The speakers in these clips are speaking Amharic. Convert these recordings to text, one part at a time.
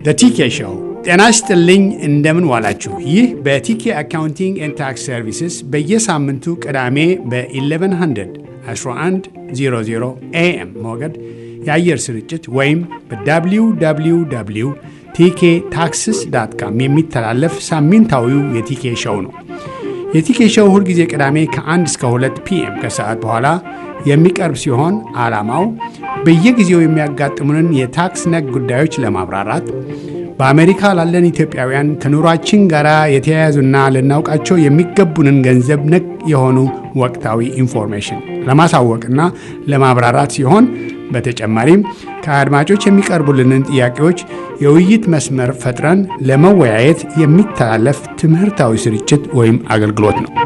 ቲኬ ሾው። ጤና ይስጥልኝ፣ እንደምን ዋላችሁ። ይህ በቲኬ አካውንቲንግ ኤንድ ታክስ ሰርቪስስ በየሳምንቱ ቅዳሜ በ1100 1100 ኤኤም ሞገድ የአየር ስርጭት ወይም በwww ቲኬ ታክስስ ዳት ካም የሚተላለፍ ሳምንታዊው የቲኬ ሾው ነው። የቲኬ ሾው ሁልጊዜ ቅዳሜ ከ1 እስከ 2 ፒኤም ከሰዓት በኋላ የሚቀርብ ሲሆን ዓላማው በየጊዜው የሚያጋጥሙንን የታክስ ነክ ጉዳዮች ለማብራራት በአሜሪካ ላለን ኢትዮጵያውያን ከኑሯችን ጋር የተያያዙና ልናውቃቸው የሚገቡንን ገንዘብ ነክ የሆኑ ወቅታዊ ኢንፎርሜሽን ለማሳወቅና ለማብራራት ሲሆን በተጨማሪም ከአድማጮች የሚቀርቡልንን ጥያቄዎች የውይይት መስመር ፈጥረን ለመወያየት የሚተላለፍ ትምህርታዊ ስርጭት ወይም አገልግሎት ነው።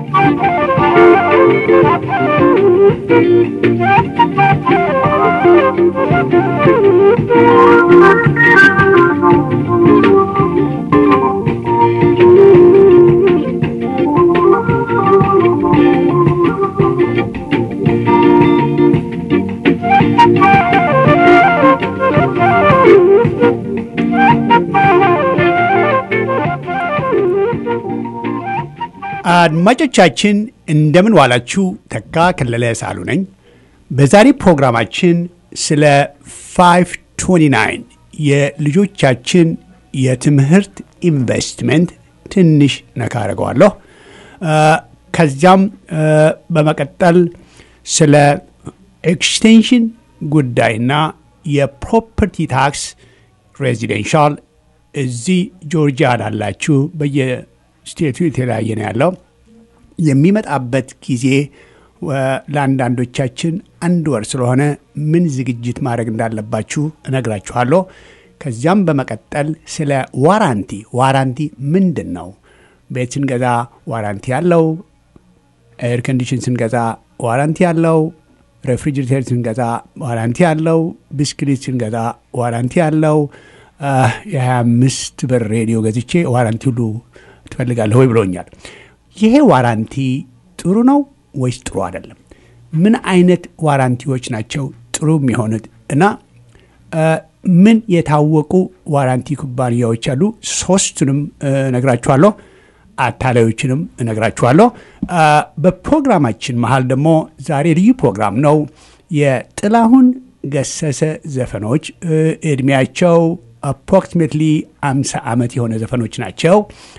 አድማጮቻችን እንደምን ዋላችሁ። ተካ ከለለ ሳሉ ነኝ። በዛሬ ፕሮግራማችን ስለ 529 የልጆቻችን የትምህርት ኢንቨስትመንት ትንሽ ነካ አድርገዋለሁ። ከዚያም በመቀጠል ስለ ኤክስቴንሽን ጉዳይና የፕሮፐርቲ ታክስ ሬዚደንሻል እዚህ ጆርጂያ ላላችሁ በየ ስቴቱ የተለያየ ነው ያለው። የሚመጣበት ጊዜ ለአንዳንዶቻችን አንድ ወር ስለሆነ ምን ዝግጅት ማድረግ እንዳለባችሁ እነግራችኋለሁ። ከዚያም በመቀጠል ስለ ዋራንቲ ዋራንቲ ምንድን ነው? ቤት ስንገዛ ዋራንቲ ያለው፣ ኤር ኮንዲሽን ስንገዛ ዋራንቲ ያለው፣ ሬፍሪጅሬተር ስንገዛ ዋራንቲ ያለው፣ ብስክሌት ስንገዛ ዋራንቲ ያለው፣ የ25 ብር ሬዲዮ ገዝቼ ዋራንቲ ሁሉ ትፈልጋለህ ወይ ብሎኛል። ይሄ ዋራንቲ ጥሩ ነው ወይስ ጥሩ አይደለም? ምን አይነት ዋራንቲዎች ናቸው ጥሩ የሚሆኑት እና ምን የታወቁ ዋራንቲ ኩባንያዎች አሉ? ሶስቱንም እነግራችኋለሁ። አታላዮችንም እነግራችኋለሁ። በፕሮግራማችን መሀል ደግሞ ዛሬ ልዩ ፕሮግራም ነው። የጥላሁን ገሰሰ ዘፈኖች እድሜያቸው አፕሮክሲሜትሊ አምሳ ዓመት የሆነ ዘፈኖች ናቸው።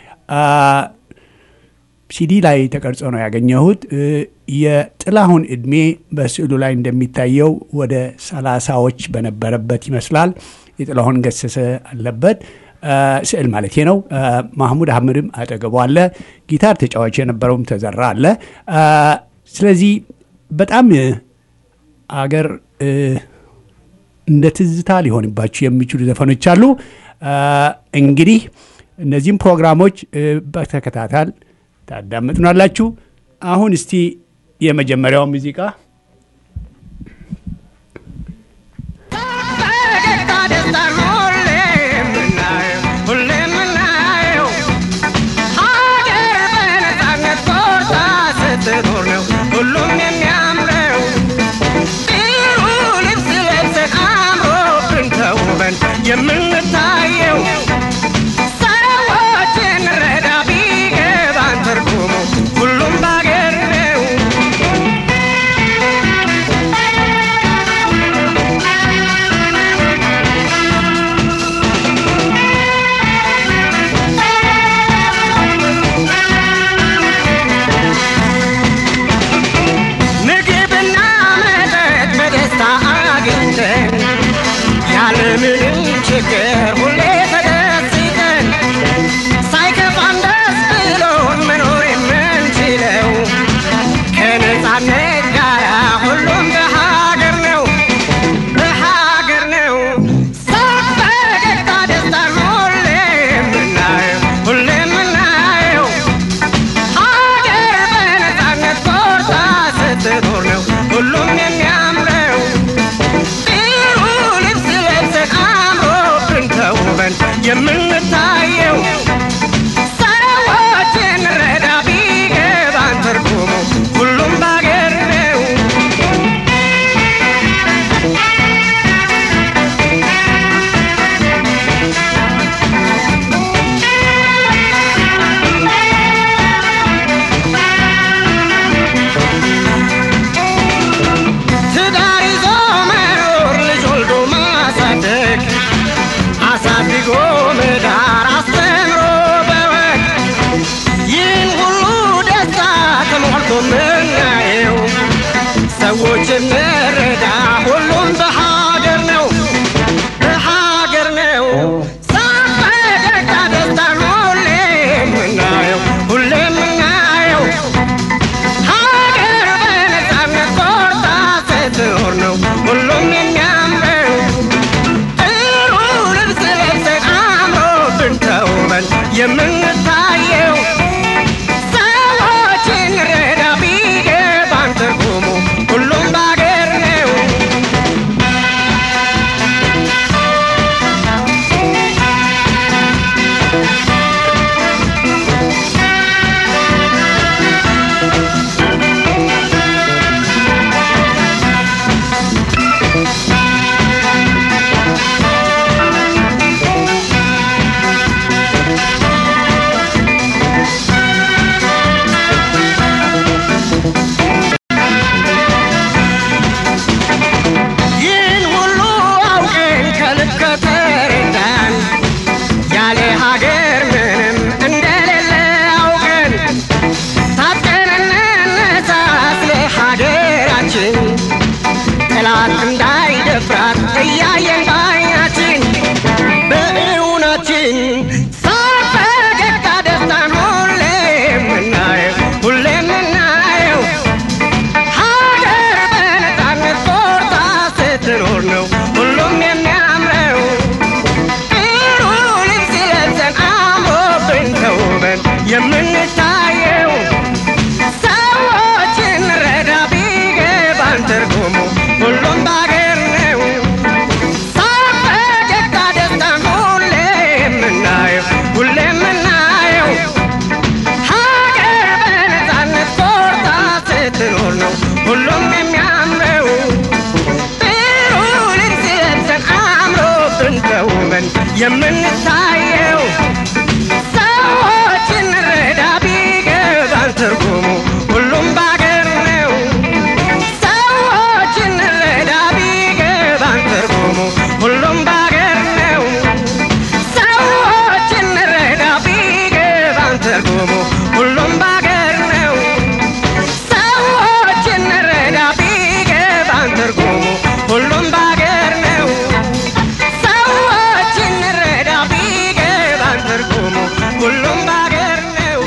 ሲዲ ላይ ተቀርጾ ነው ያገኘሁት። የጥላሁን እድሜ በስዕሉ ላይ እንደሚታየው ወደ ሰላሳዎች በነበረበት ይመስላል። የጥላሁን ገሰሰ አለበት ስዕል ማለት ነው። ማህሙድ አህመድም አጠገቡ አለ። ጊታር ተጫዋች የነበረውም ተዘራ አለ። ስለዚህ በጣም አገር እንደ ትዝታ ሊሆንባችሁ የሚችሉ ዘፈኖች አሉ። እንግዲህ እነዚህም ፕሮግራሞች በተከታታል ታዳምጡናላችሁ። አሁን እስቲ የመጀመሪያው ሙዚቃ ሁሉም የሚያምረው ጥሩ ልብስ ለብሰን አምሮብን ተውበን የምንታየው ሰዎችን ረዳ ቢገባን ትርጉሙ ሁሉም ባገር ነው። የምንታየው ሰዎችን ረዳ ቢገባን ትርጉሙ ሁሉም ባገር ነው ሳቅ ፈገግታ ደስታን ሁሌ የምናየው ሁሌ የምናየው ሀገር በነፃነት ኮርታ ስትኖር ነው ሁሉም የሚያምረው ጥሩ ልብስ ለብሰን አምሮብን ተውበን የምንታየው ሰዎችን ረዳ ቢገባን ትርጉሙ ሁሉም ባገር ነው ሰዎችን ረዳ ቢገባን ትርጉሙ ሁሉም ባገር ነው ሰዎችን ረዳ ቢገባን ትርጉሙ ሁሉም ባገር ነው ሰዎችን ረዳ ቢገባን ትርጉሙ ሁሉም ባገር ነው ሰዎችን ረዳ ቢገባን ትርጉሙ ሁሉም ባገር ነው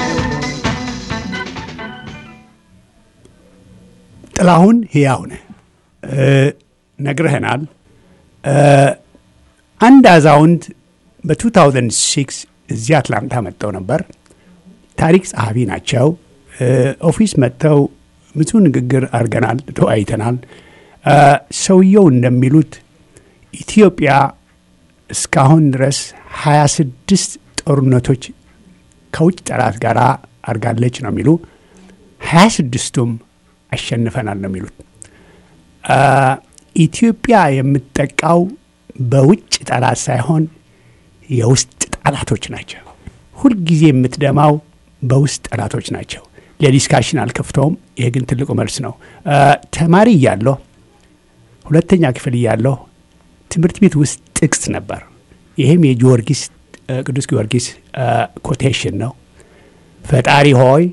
ጥላሁን ሕያው ነህ እ ነግረህናል። እ አንድ አዛውንት በ2006 እዚህ አትላንታ መጥተው ነበር። ታሪክ ጸሐፊ ናቸው። እ ኦፊስ መጥተው ብዙ ንግግር አድርገናል፣ ተወያይተናል። እ ሰውየው እንደሚሉት ኢትዮጵያ እስካሁን ድረስ 26 ጦርነቶች ከውጭ ጠላት ጋር አድርጋለች ነው የሚሉ 26ቱም አሸንፈናል ነው የሚሉት። አ፣ ኢትዮጵያ የምትጠቃው በውጭ ጠላት ሳይሆን የውስጥ ጠላቶች ናቸው። ሁልጊዜ የምትደማው በውስጥ ጠላቶች ናቸው። ለዲስካሽን አልከፍተውም። ይሄ ግን ትልቁ መልስ ነው። አ፣ ተማሪ እያለሁ ሁለተኛ ክፍል እያለሁ ትምህርት ቤት ውስጥ ጥቅስ ነበር። ይህም የጊዮርጊስ አ፣ ቅዱስ ጊዮርጊስ ኮቴሽን ነው። ፈጣሪ ሆይ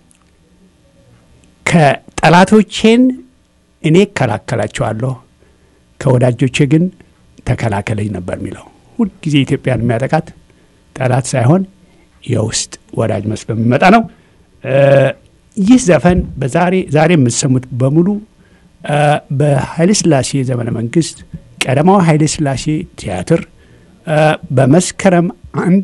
ከጠላቶቼን እኔ እከላከላቸዋለሁ ከወዳጆቼ ግን ተከላከለኝ ነበር የሚለው። ሁልጊዜ ኢትዮጵያን የሚያጠቃት ጠላት ሳይሆን የውስጥ ወዳጅ መስሎ የሚመጣ ነው። እ ይህ ዘፈን በዛሬ ዛሬ የምትሰሙት በሙሉ እ በኃይለሥላሴ ዘመነ መንግስት ቀዳማዊ ኃይለሥላሴ ቲያትር እ በመስከረም አንድ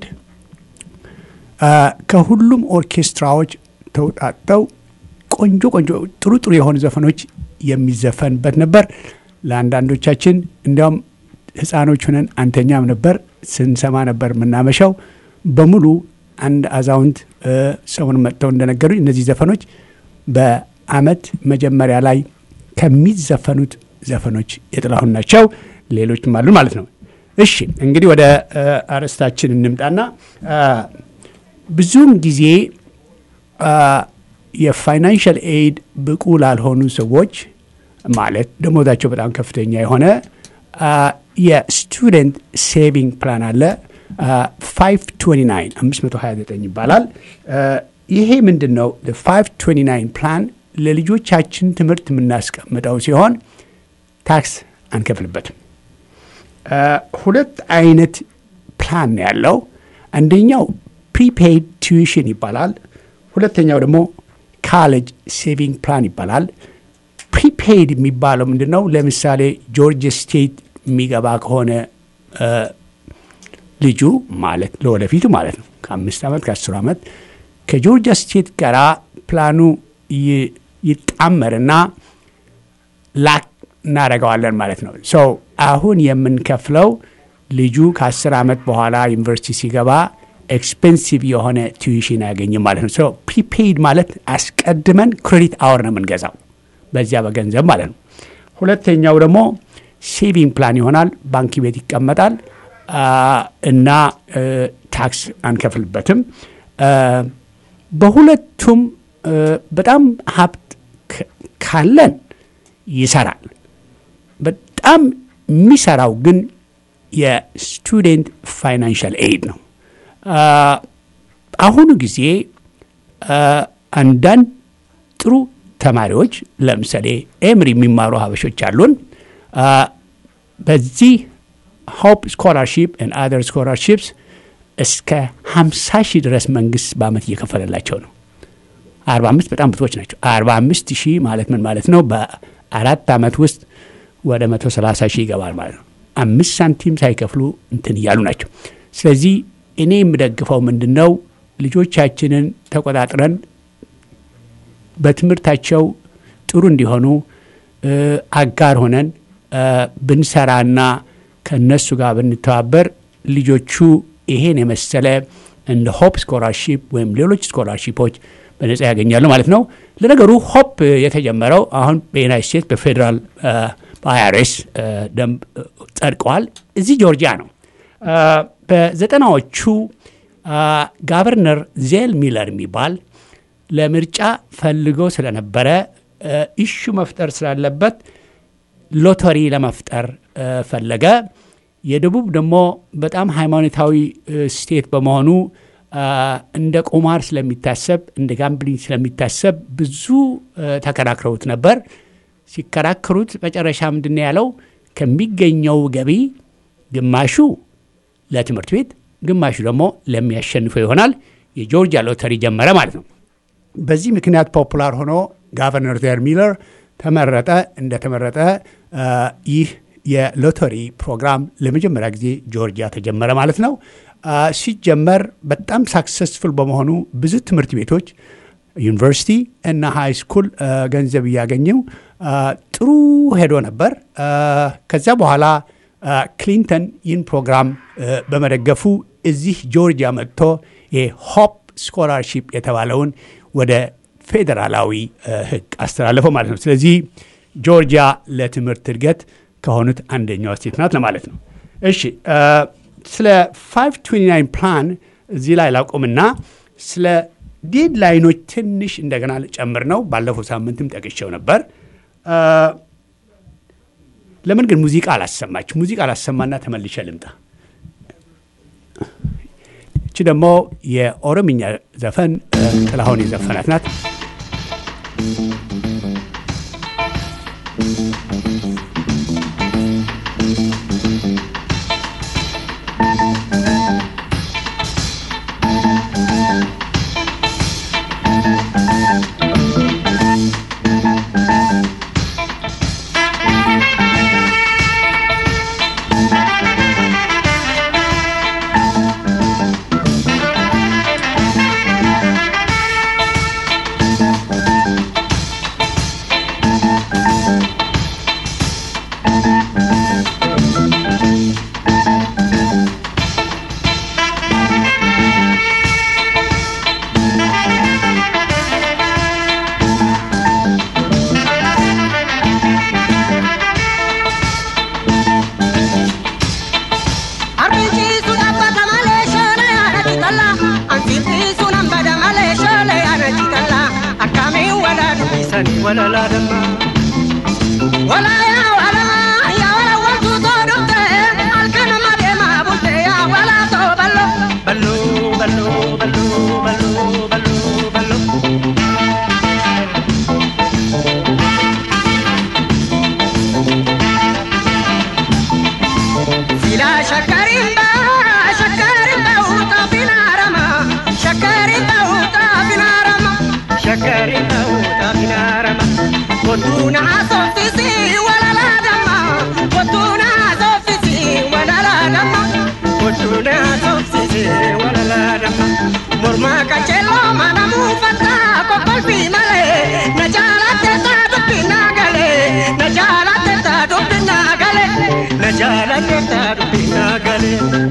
እ ከሁሉም ኦርኬስትራዎች ተውጣጠው ቆንጆ ቆንጆ ጥሩ ጥሩ የሆኑ ዘፈኖች የሚዘፈንበት ነበር። ለአንዳንዶቻችን እንዲያውም ህፃኖች ሆነን አንተኛም ነበር ስንሰማ ነበር የምናመሻው። በሙሉ አንድ አዛውንት እ ሰውን መጥተው እንደነገሩኝ እነዚህ ዘፈኖች በአመት መጀመሪያ ላይ ከሚዘፈኑት ዘፈኖች የጥላሁን ናቸው። ሌሎችም አሉ ማለት ነው። እሺ እንግዲህ ወደ እ አርዕስታችን እንምጣና አ፣ ብዙውን ጊዜ አ፣ የፋይናንሻል ኤድ ብቁ ላልሆኑ ሰዎች ማለት ደሞዛቸው በጣም ከፍተኛ የሆነ አ፣ የስቱደንት ሴቪንግ ፕላን አለ። አ፣ 529 529 ይባላል። አ፣ ይሄ ምንድን ነው? 529 ፕላን ለልጆቻችን ትምህርት የምናስቀምጠው ሲሆን ታክስ አንከፍልበትም። አ፣ ሁለት አይነት ፕላን ነው ያለው። አንደኛው ፕሪፔይድ ቲዩሽን ይባላል። ሁለተኛው ደግሞ ካሌጅ ሴቪንግ ፕላን ይባላል። ፕሪፔይድ የሚባለው ምንድን ነው? ለምሳሌ ጆርጅ ስቴት የሚገባ ከሆነ አ፣ ልጁ ማለት ለወደፊቱ ማለት ነው ከአምስት ዓመት ከአስር ዓመት ከጆርጂያ ስቴት ጋር ፕላኑ ይ- ይጣመርና ላክ እናደርገዋለን ማለት ነው። ሶ አሁን የምንከፍለው ልጁ ከአስር ዓመት በኋላ ዩኒቨርሲቲ ሲገባ ኤክስፔንሲቭ የሆነ ቲዩሽን አያገኝም ማለት ነው። ሶ ፕሪፔይድ ማለት አስቀድመን ክሬዲት አወር ነው የምንገዛው በዚያ በገንዘብ ማለት ነው። ሁለተኛው ደግሞ ሴቪንግ ፕላን ይሆናል። ባንክ ቤት ይቀመጣል አ፣ እና እ፣ ታክስ አንከፍልበትም። አ፣ በሁለቱም እ፣ በጣም ሀብት ክ- ካለን ይሰራል። በጣም የሚሰራው ግን የስቱዴንት ፋይናንሻል ኤድ ነው። አ፣ አሁኑ ጊዜ አ፣ አንዳንድ ጥሩ ተማሪዎች ለምሳሌ ኤምሪ የሚማሩ ሀበሾች አሉን። አ፣ በዚህ ሆፕ ስኮላርሺፕ ን አደር ስኮላርሺፕስ እስከ 50 ሺህ ድረስ መንግስት በአመት እየከፈለላቸው ነው። 45 በጣም ብዙዎች ናቸው። 45 ሺህ ማለት ምን ማለት ነው? በአራት ዓመት ውስጥ ወደ 130 ሺህ ይገባል ማለት ነው። አምስት ሳንቲም ሳይከፍሉ እንትን እያሉ ናቸው። ስለዚህ እኔ የምደግፈው ምንድን ነው ልጆቻችንን ተቆጣጥረን በትምህርታቸው ጥሩ እንዲሆኑ እ፣ አጋር ሆነን እ፣ ብንሰራና ከነሱ ጋር ብንተባበር ልጆቹ ይሄን የመሰለ እንደ ሆፕ ስኮላርሺፕ ወይም ሌሎች ስኮላርሺፖች በነጻ ያገኛሉ ማለት ነው። ለነገሩ ሆፕ የተጀመረው አሁን በዩናይት ስቴትስ በፌዴራል በአይአርኤስ ደንብ እ፣ ጸድቀዋል። እዚህ ጆርጂያ ነው። እ፣ በዘጠናዎቹ አ፣ ጋቨርነር ዜል ሚለር የሚባል ለምርጫ ፈልገው ስለነበረ እ፣ ኢሹ መፍጠር ስላለበት ሎተሪ ለመፍጠር እ፣ ፈለገ። የደቡብ ደግሞ በጣም ሃይማኖታዊ እ፣ ስቴት በመሆኑ አ፣ እንደ ቁማር ስለሚታሰብ እንደ ጋምብሊንግ ስለሚታሰብ ብዙ እ፣ ተከራክረውት ነበር። ሲከራከሩት መጨረሻ ምንድን ነው ያለው? ከሚገኘው ገቢ ግማሹ ለትምህርት ቤት፣ ግማሹ ደግሞ ለሚያሸንፈው ይሆናል። የጆርጂያ ሎተሪ ጀመረ ማለት ነው። በዚህ ምክንያት ፖፑላር ሆኖ ጋቨርነር ዜር ሚለር ተመረጠ። እንደተመረጠ አ፣ ይህ የሎተሪ ፕሮግራም ለመጀመሪያ ጊዜ ጆርጂያ ተጀመረ ማለት ነው። አ፣ ሲጀመር በጣም ሳክሰስፉል በመሆኑ ብዙ ትምህርት ቤቶች ዩኒቨርሲቲ እና ሃይ ስኩል አ፣ ገንዘብ እያገኘው አ፣ ጥሩ ሄዶ ነበር። አ፣ ከዚያ በኋላ አ፣ ክሊንተን ይህን ፕሮግራም አ፣ በመደገፉ እዚህ ጆርጂያ መጥቶ የሆፕ ስኮላርሺፕ የተባለውን ወደ ፌዴራላዊ አ፣ ሕግ አስተላለፈው ማለት ነው። ስለዚህ ጆርጂያ ለትምህርት እድገት ከሆኑት አንደኛዋ ስቴት ናት ለማለት ነው። እሺ አ፣ ስለ 529 ፕላን እዚህ ላይ ላቁምና ስለ ዴድላይኖች ትንሽ እንደገና ልጨምር ነው። ባለፈው ሳምንትም ጠቅሼው ነበር። አ፣ ለምን ግን ሙዚቃ አላሰማች? ሙዚቃ አላሰማና ተመልሼ ልምጣ። እቺ ደግሞ የኦሮምኛ ዘፈን እ፣ ጥላሁን የዘፈናት ናት። Arbichi sunan bada male shole ana chitalla Anfiti sunan bada male shole ana chitalla Akami wala dubisani wala la damma Wala ya wala ya wala wantu to dubte Alkana made ma bulte ya wala to ballo Ballo ballo ballo ballo ballo ballo Sila shakarimba, shakarimba uta binarama, shakarimba uta binarama, shakarimba uta binarama. Kotuna sofisi wala la dama, kotuna sofisi wala la dama, kotuna sofisi wala la dama. Morma kachelo mana mufata kopalpi male, na jala teta dupi nagale, na jala teta dupi nagale, na jala teta dupi nagale.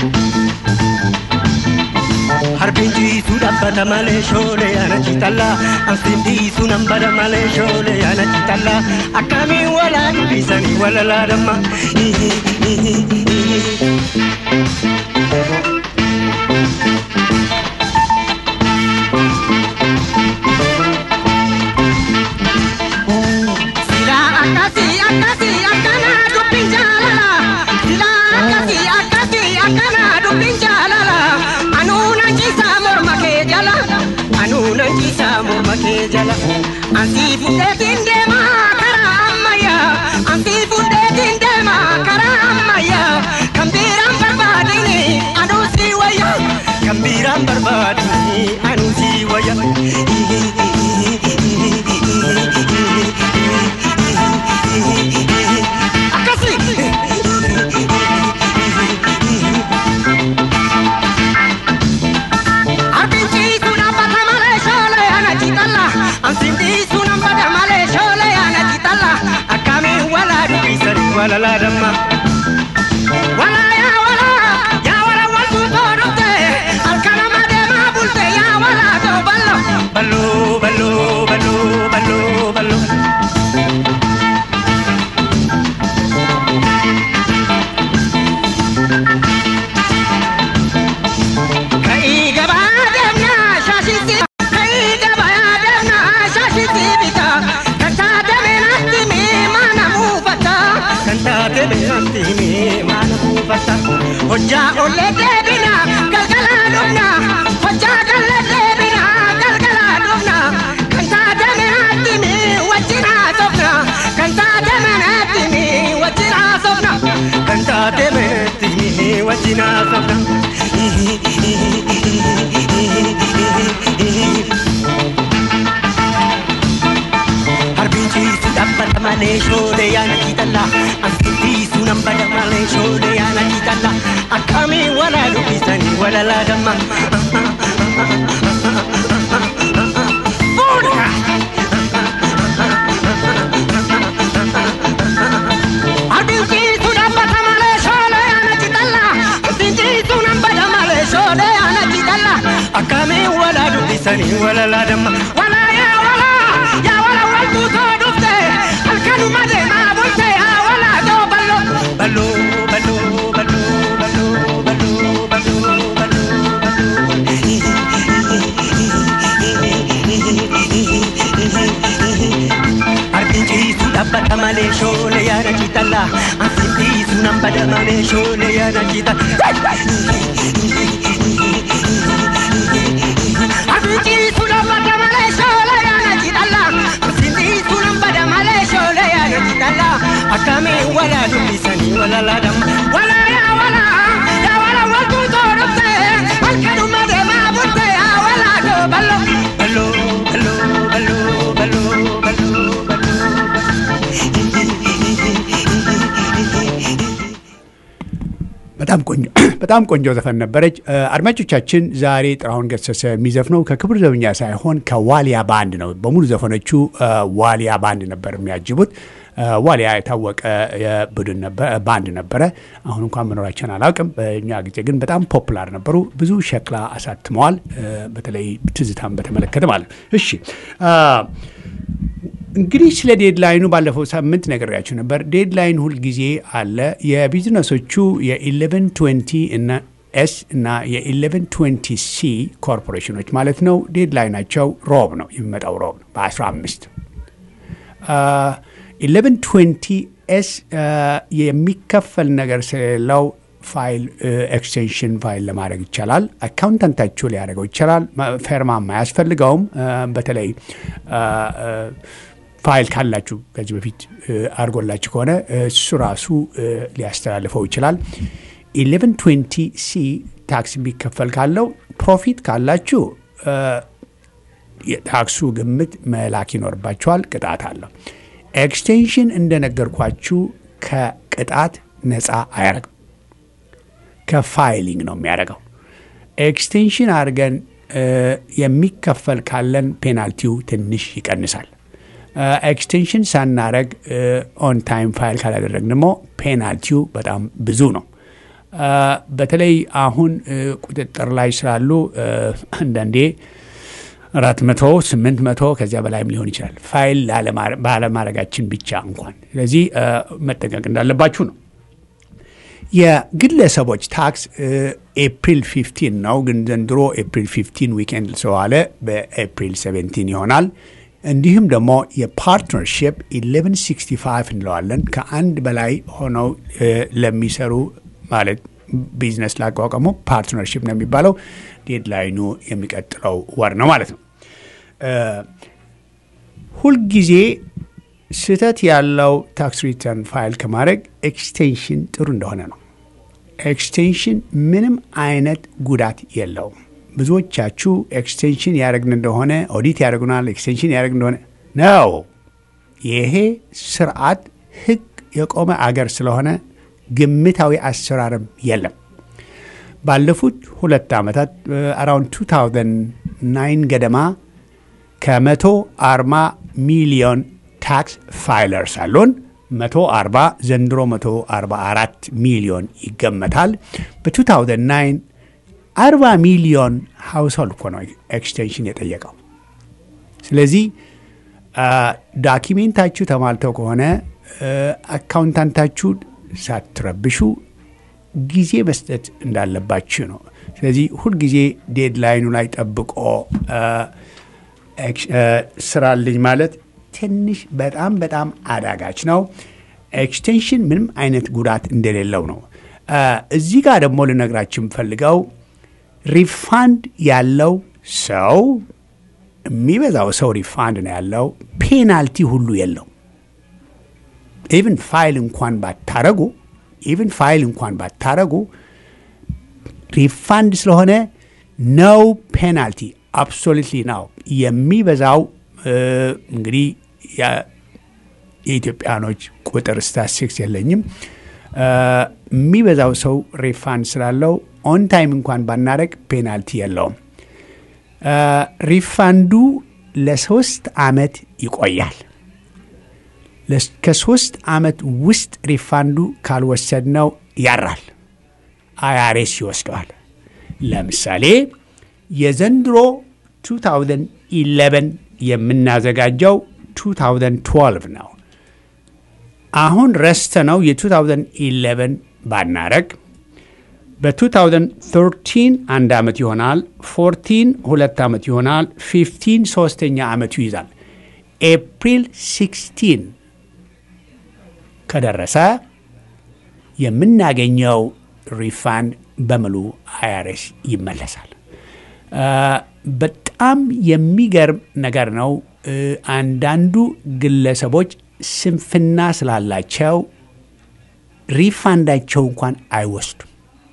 Harbinji sudhabbata malee shoolee ana citalla Anfindi sunan bada malee shoolee ana citalla Akkamiin walaa dubbisanii walalaa damma Sila akkasii akkasii akkana dubbiin jaalala Sila akkasii akkasii akkana dubbiin jaalala Anuu nan ciisaa morma kee jala Anuu nan ciisaa morma kee jala Ansii fudheetiin deemaa karaa ammayyaa Ansii fudheetiin deemaa karaa ammayyaa Kan biiraan barbaadini anuu sii wayya Kan biiraan barbaadini anuu sii wayya Akkasii Arbichi walala damma. Wala yaa wala yaa wala waltu too dhufte halkan amma deemaa bulte yaa wala too ballo. Ballo ballo ballo ballo ballo. Ka'ii gabaa deemnaa shaashitti ka'ii gabaa deemnaa shaashitti bita kan taate meenatti miimaa namuufata kan taate meenatti miimaa namuufata hojjaa ollee deebina galgalaa dhufna hojjaa gallee deebina galgalaa dhufna kan taate meenatti mii wajjin haasofna kan taate meenatti mii wajjin haasofna kan taate meenatti mii wajjin haasofna. Harbiin ciisu dhaabbata malee shoolee yaana kiitalla. Ansiin ciisu nan bada malee shoolee yaana kiitalla. Akkamiin walaa dubbisanii walalaa damma. Fuudha! Harbiin ciisu dhaabbata malee shoolee yaana kiitalla. Ansiin ciisu nan bada malee shoolee yaana kiitalla. Akkamiin walaa dubbisanii walalaa damma. Walaa yaa walaa yaa walaa waltuu too dhufte halkanuma deemaa bulte yaa walaa too ballo. Ballo ballo ballo ballo ballo ballo ballo Harbiin ciisu dhaabbata malee shoolee yaada ciitalla. Ansiin ciisu nan bada malee shoolee yaada ciitalla. Abinci sunan bada malee shoolee yaada ciitalla. Ansiin ciisu nan bada malee shoolee yaada ciitalla. Akkamiin walaa dubbisanii walalaa damma. Walaa yaa walaa yaa walaa waltuu too dhufte halkanuma deemaa bulte yaa walaa too ballo. Ballo ballo ballo ballo ballo ballo. በጣም ቆንጆ በጣም ቆንጆ ዘፈን ነበረች። አድማጮቻችን ዛሬ ጥላሁን ገሰሰ የሚዘፍነው ከክብር ዘበኛ ሳይሆን ከዋሊያ ባንድ ነው። በሙሉ ዘፈኖቹ ዋሊያ ባንድ ነበር የሚያጅቡት። ዋሊያ የታወቀ የቡድን ባንድ ነበረ። አሁን እንኳን መኖራቸውን አላውቅም። በእኛ ጊዜ ግን በጣም ፖፑላር ነበሩ። ብዙ ሸክላ አሳትመዋል። በተለይ ትዝታን በተመለከተ ማለት ነው። እሺ እንግዲህ ስለ ዴድላይኑ ባለፈው ሳምንት ነግሬያችሁ ነበር። ዴድላይን ሁልጊዜ አለ። የቢዝነሶቹ የኢሌቨን ትዌንቲ እና ኤስ እና የኢሌቨን ትዌንቲ ሲ ኮርፖሬሽኖች ማለት ነው። ዴድላይናቸው ሮብ ነው፣ የሚመጣው ሮብ ነው በ15 ኢሌቨን ትዌንቲ ኤስ የሚከፈል ነገር ስለሌለው ፋይል ኤክስቴንሽን ፋይል ለማድረግ ይቻላል። አካውንታንታችሁ ሊያደርገው ይቻላል። ፈርማም አያስፈልገውም። በተለይ ፋይል ካላችሁ ከዚህ በፊት አድርጎላችሁ ከሆነ እሱ ራሱ ሊያስተላልፈው ይችላል። ኢሌቨን ትዌንቲ ሲ ታክስ የሚከፈል ካለው ፕሮፊት ካላችሁ የታክሱ ግምት መላክ ይኖርባችኋል። ቅጣት አለው። ኤክስቴንሽን እንደነገርኳችሁ ከቅጣት ነፃ አያደርግም። ከፋይሊንግ ነው የሚያደርገው። ኤክስቴንሽን አድርገን የሚከፈል ካለን ፔናልቲው ትንሽ ይቀንሳል። ኤክስቴንሽን ሳናረግ ኦን ታይም ፋይል ካላደረግ ደግሞ ፔናልቲው በጣም ብዙ ነው። በተለይ አሁን ቁጥጥር ላይ ስላሉ አንዳንዴ አራት መቶ ስምንት መቶ ከዚያ በላይም ሊሆን ይችላል ፋይል ባለማድረጋችን ብቻ እንኳን። ስለዚህ መጠንቀቅ እንዳለባችሁ ነው። የግለሰቦች ታክስ ኤፕሪል 15 ነው፣ ግን ዘንድሮ ኤፕሪል 15 ዊኬንድ ስለዋለ በኤፕሪል 17 ይሆናል። እንዲሁም ደግሞ የፓርትነርሽፕ 1165 እንለዋለን ከአንድ በላይ ሆነው ለሚሰሩ ማለት ቢዝነስ ላቋቋሙ ፓርትነርሽፕ ነው የሚባለው። ዴድላይኑ የሚቀጥለው ወር ነው ማለት ነው። ሁልጊዜ ስህተት ያለው ታክስ ሪተርን ፋይል ከማድረግ ኤክስቴንሽን ጥሩ እንደሆነ ነው። ኤክስቴንሽን ምንም አይነት ጉዳት የለውም። ብዙዎቻችሁ ኤክስቴንሽን ያደረግን እንደሆነ ኦዲት ያደርጉናል፣ ኤክስቴንሽን ያደረግ እንደሆነ ነው። ይሄ ስርዓት ህግ የቆመ አገር ስለሆነ ግምታዊ አሰራርም የለም። ባለፉት ሁለት ዓመታት አራውንድ 2009 ገደማ ከመቶ አርባ ሚሊዮን ታክስ ፋይለርስ አሉን። 140 ዘንድሮ 144 ሚሊዮን ይገመታል። በ2009 40 ሚሊዮን ሃውስሆልድ እኮ ነው ኤክስቴንሽን የጠየቀው። ስለዚህ ዳኪሜንታችሁ ተሟልተው ከሆነ አካውንታንታችሁ ሳትረብሹ ጊዜ መስጠት እንዳለባችሁ ነው። ስለዚህ ሁልጊዜ ዴድላይኑ ላይ ጠብቆ ስራልኝ ማለት ትንሽ በጣም በጣም አዳጋች ነው። ኤክስቴንሽን ምንም አይነት ጉዳት እንደሌለው ነው። እዚህ ጋር ደግሞ ልነግራችሁ የምፈልገው ሪፋንድ ያለው ሰው የሚበዛው ሰው ሪፋንድ ነው ያለው። ፔናልቲ ሁሉ የለው። ኢቭን ፋይል እንኳን ባታረጉ ኢቭን ፋይል እንኳን ባታረጉ ሪፋንድ ስለሆነ ነው ፔናልቲ አብሶሉትሊ ነው። የሚበዛው እንግዲህ የኢትዮጵያኖች ቁጥር ስታስቲክስ የለኝም። የሚበዛው ሰው ሪፋንድ ስላለው ኦን ታይም እንኳን ባናረግ ፔናልቲ የለውም። ሪፋንዱ ለሶስት ዓመት ይቆያል። ከሶስት ዓመት ውስጥ ሪፋንዱ ካልወሰድነው ያራል፣ አይአርኤስ ይወስደዋል። ለምሳሌ የዘንድሮ 2011 የምናዘጋጀው 2012 ነው። አሁን ረስተ ነው የ2011 ባናረግ በ2013 አንድ ዓመት ይሆናል። 14 ሁለት ዓመት ይሆናል። 15 ሶስተኛ ዓመቱ ይይዛል። ኤፕሪል 16 ከደረሰ የምናገኘው ሪፋንድ በሙሉ አይአርኤስ ይመለሳል። በጣም የሚገርም ነገር ነው። አንዳንዱ ግለሰቦች ስንፍና ስላላቸው ሪፋንዳቸው እንኳን አይወስዱም።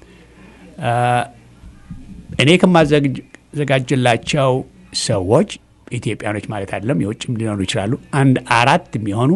እኔ ከማዘጋጅላቸው ሰዎች ኢትዮጵያኖች ማለት አይደለም፣ የውጭም ሊኖሩ ይችላሉ። አንድ አራት የሚሆኑ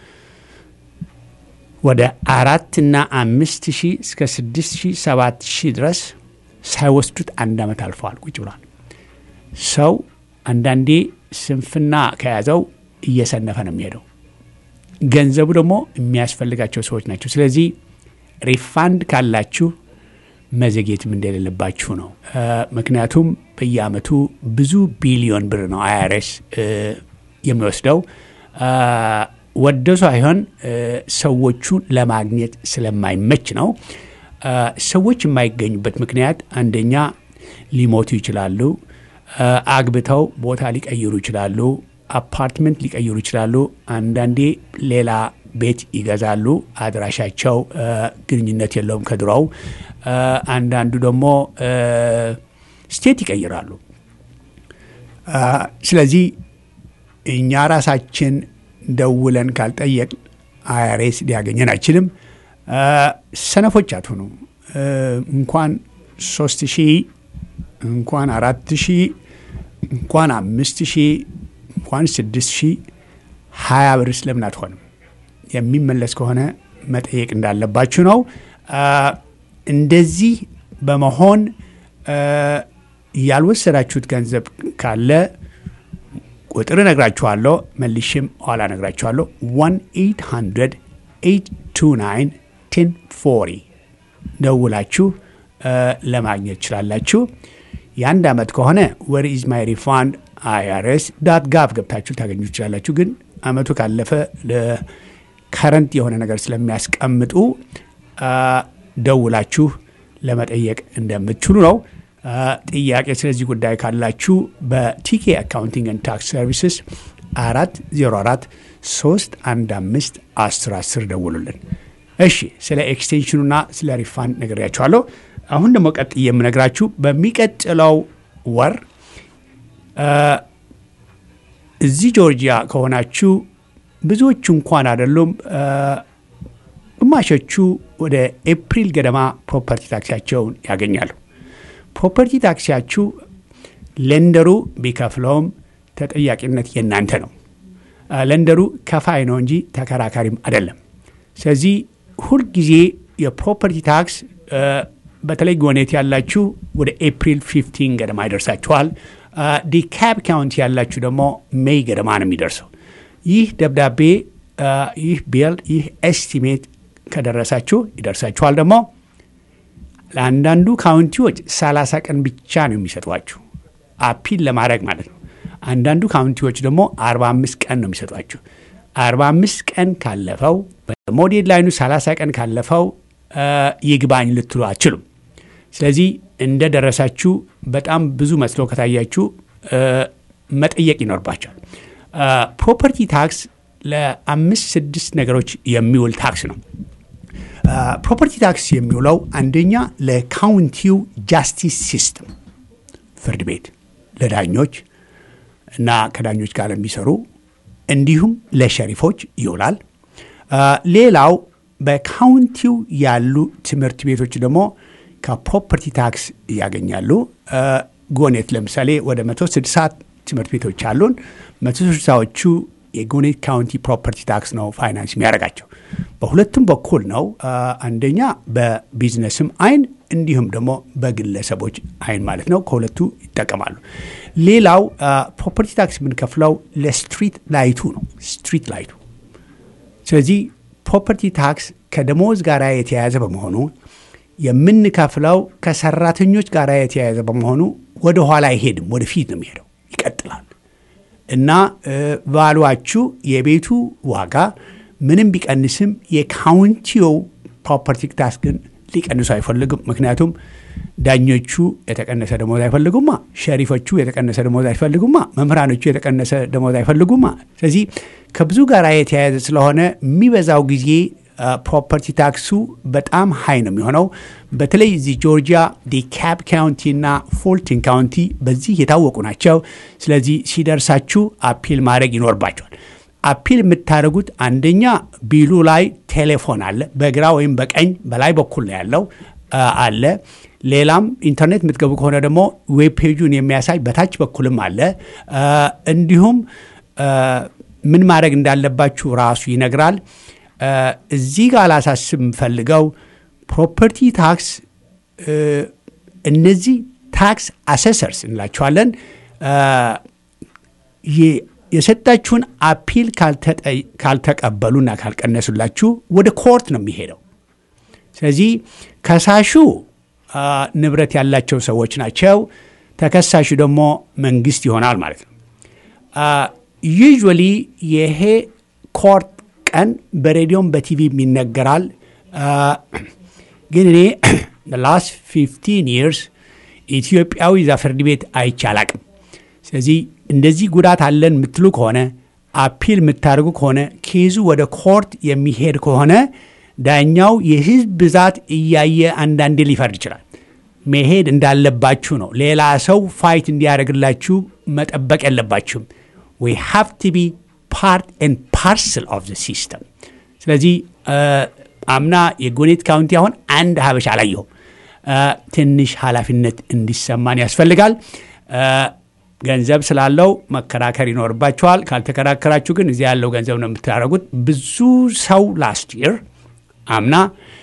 ወደ አራትና አምስት ሺህ እስከ ስድስት ሺህ ሰባት ሺህ ድረስ ሳይወስዱት አንድ ዓመት አልፈዋል። ቁጭ ብሏል። ሰው አንዳንዴ ስንፍና ከያዘው እየሰነፈ ነው የሚሄደው። ገንዘቡ ደግሞ የሚያስፈልጋቸው ሰዎች ናቸው። ስለዚህ ሪፋንድ ካላችሁ መዘግየትም እንደሌለባችሁ ነው። ምክንያቱም በየአመቱ ብዙ ቢሊዮን ብር ነው አይአርኤስ የሚወስደው ወደ ሳይሆን ሰዎቹን ለማግኘት ስለማይመች ነው። ሰዎች የማይገኙበት ምክንያት አንደኛ ሊሞቱ ይችላሉ፣ አግብተው ቦታ ሊቀይሩ ይችላሉ፣ አፓርትመንት ሊቀይሩ ይችላሉ። አንዳንዴ ሌላ ቤት ይገዛሉ፣ አድራሻቸው ግንኙነት የለውም ከድሮው። አንዳንዱ ደግሞ ስቴት ይቀይራሉ። ስለዚህ እኛ ራሳችን ደውለን ካልጠየቅ አይአርኤስ ሊያገኘን አይችልም። ሰነፎች አትሆኑ። እንኳን ሶስት ሺህ እንኳን አራት ሺህ እንኳን አምስት ሺህ እንኳን ስድስት ሺህ ሀያ ብር ስለምን አትሆንም? የሚመለስ ከሆነ መጠየቅ እንዳለባችሁ ነው። እንደዚህ በመሆን ያልወሰዳችሁት ገንዘብ ካለ ቁጥር እነግራችኋለሁ፣ መልሽም ኋላ እነግራችኋለሁ። 1 829 1040 ደውላችሁ ለማግኘት ትችላላችሁ። የአንድ ዓመት ከሆነ ወር ኢዝ ማይ ሪፋንድ አይአርኤስ ዳት ጋቭ ገብታችሁ ታገኙ ትችላላችሁ። ግን አመቱ ካለፈ ከረንት የሆነ ነገር ስለሚያስቀምጡ ደውላችሁ ለመጠየቅ እንደምትችሉ ነው። ጥያቄ ስለዚህ ጉዳይ ካላችሁ በቲኬ አካውንቲንግ ን ታክስ ሰርቪስስ አራት ዜሮ አራት ሶስት አንድ አምስት አስር አስር ደውሉልን። እሺ ስለ ኤክስቴንሽኑና ስለ ሪፋንድ ነግሬያችኋለሁ። አሁን ደግሞ ቀጥዬ የምነግራችሁ በሚቀጥለው ወር እዚህ ጆርጂያ ከሆናችሁ ብዙዎቹ እንኳን አይደሉም፣ ግማሾቹ ወደ ኤፕሪል ገደማ ፕሮፐርቲ ታክሲያቸውን ያገኛሉ። ፕሮፐርቲ ታክሲያችሁ ለንደሩ ቢከፍለውም ተጠያቂነት የእናንተ ነው። ለንደሩ ከፋይ ነው እንጂ ተከራካሪም አይደለም። ስለዚህ ሁልጊዜ የፕሮፐርቲ ታክስ በተለይ ጎኔት ያላችሁ ወደ ኤፕሪል 15 ገደማ ይደርሳችኋል። ዲካብ ካውንቲ ያላችሁ ደግሞ ሜይ ገደማ ነው የሚደርሰው። ይህ ደብዳቤ ይህ ቢል ይህ ኤስቲሜት ከደረሳችሁ ይደርሳችኋል። ደግሞ ለአንዳንዱ ካውንቲዎች 30 ቀን ብቻ ነው የሚሰጧችሁ አፒል ለማድረግ ማለት ነው። አንዳንዱ ካውንቲዎች ደግሞ 45 ቀን ነው የሚሰጧችሁ። 45 ቀን ካለፈው በሞዴል ላይኑ 30 ቀን ካለፈው ይግባኝ ልትሉ አትችሉም። ስለዚህ እንደደረሳችሁ በጣም ብዙ መስሎ ከታያችሁ መጠየቅ ይኖርባቸዋል። ፕሮፐርቲ ታክስ ለአምስት ስድስት ነገሮች የሚውል ታክስ ነው። ፕሮፐርቲ ታክስ የሚውለው አንደኛ ለካውንቲው ጃስቲስ ሲስተም ፍርድ ቤት ለዳኞች እና ከዳኞች ጋር ለሚሰሩ እንዲሁም ለሸሪፎች ይውላል። ሌላው በካውንቲው ያሉ ትምህርት ቤቶች ደግሞ ከፕሮፐርቲ ታክስ ያገኛሉ። ጎኔት ለምሳሌ ወደ 160 ትምህርት ቤቶች አሉን። 160ዎቹ የጎኔት ካውንቲ ፕሮፐርቲ ታክስ ነው ፋይናንስ የሚያደርጋቸው። በሁለቱም በኩል ነው። አንደኛ በቢዝነስም አይን እንዲሁም ደግሞ በግለሰቦች አይን ማለት ነው። ከሁለቱ ይጠቀማሉ። ሌላው ፕሮፐርቲ ታክስ የምንከፍለው ለስትሪት ላይቱ ነው። ስትሪት ላይቱ ስለዚህ ፕሮፐርቲ ታክስ ከደሞዝ ጋር የተያያዘ በመሆኑ የምንከፍለው ከሰራተኞች ጋር የተያያዘ በመሆኑ ወደ ኋላ አይሄድም፣ ወደፊት ነው የሚሄደው፣ ይቀጥላል እና ቫሉዋችሁ የቤቱ ዋጋ ምንም ቢቀንስም የካውንቲው ፕሮፐርቲ ታክስ ግን ሊቀንሱ አይፈልግም። ምክንያቱም ዳኞቹ የተቀነሰ ደሞዝ አይፈልጉማ፣ ሸሪፎቹ የተቀነሰ ደሞዝ አይፈልጉማ፣ መምህራኖቹ የተቀነሰ ደሞዝ አይፈልጉማ። ስለዚህ ከብዙ ጋር የተያያዘ ስለሆነ የሚበዛው ጊዜ ፕሮፐርቲ ታክሱ በጣም ሀይ ነው የሚሆነው። በተለይ እዚህ ጆርጂያ ዲካፕ ካውንቲ እና ፎልቲን ካውንቲ በዚህ የታወቁ ናቸው። ስለዚህ ሲደርሳችሁ አፒል ማድረግ ይኖርባቸዋል። አፒል የምታደርጉት አንደኛ ቢሉ ላይ ቴሌፎን አለ፣ በግራ ወይም በቀኝ በላይ በኩል ነው ያለው አለ። ሌላም ኢንተርኔት የምትገቡ ከሆነ ደግሞ ዌብ ፔጁን የሚያሳይ በታች በኩልም አለ። እንዲሁም ምን ማድረግ እንዳለባችሁ ራሱ ይነግራል። እዚህ ጋር ላሳስብ የምፈልገው ፕሮፐርቲ ታክስ እነዚህ ታክስ አሰሰርስ እንላቸዋለን የሰጣችሁን አፒል ካልተቀበሉና ካልቀነሱላችሁ ወደ ኮርት ነው የሚሄደው። ስለዚህ ከሳሹ ንብረት ያላቸው ሰዎች ናቸው። ተከሳሹ ደግሞ መንግስት ይሆናል ማለት ነው። ዩዥዋሊ ይሄ ኮርት ቀን በሬዲዮም በቲቪም ይነገራል። ግን እኔ ላስት ፊፍቲን ይርስ ኢትዮጵያዊ እዛ ፍርድ ቤት አይቼ አላቅም። ስለዚህ እንደዚህ ጉዳት አለን የምትሉ ከሆነ አፒል የምታደርጉ ከሆነ ኬዙ ወደ ኮርት የሚሄድ ከሆነ ዳኛው የህዝብ ብዛት እያየ አንዳንዴ ሊፈርድ ይችላል። መሄድ እንዳለባችሁ ነው። ሌላ ሰው ፋይት እንዲያደርግላችሁ መጠበቅ የለባችሁም። ዊ ሃቭ ቱ ቢ ፓርት ኤንድ ፓርስል ኦፍ ዘ ሲስተም። ስለዚህ አምና የጎኔት ካውንቲ አሁን አንድ ሀበሻ አላየሁም። ትንሽ ኃላፊነት እንዲሰማን ያስፈልጋል። ገንዘብ ስላለው መከራከር ይኖርባቸዋል። ካልተከራከራችሁ ግን እዚህ ያለው ገንዘብ ነው የምታደርጉት። ብዙ ሰው ላስት ይር አምና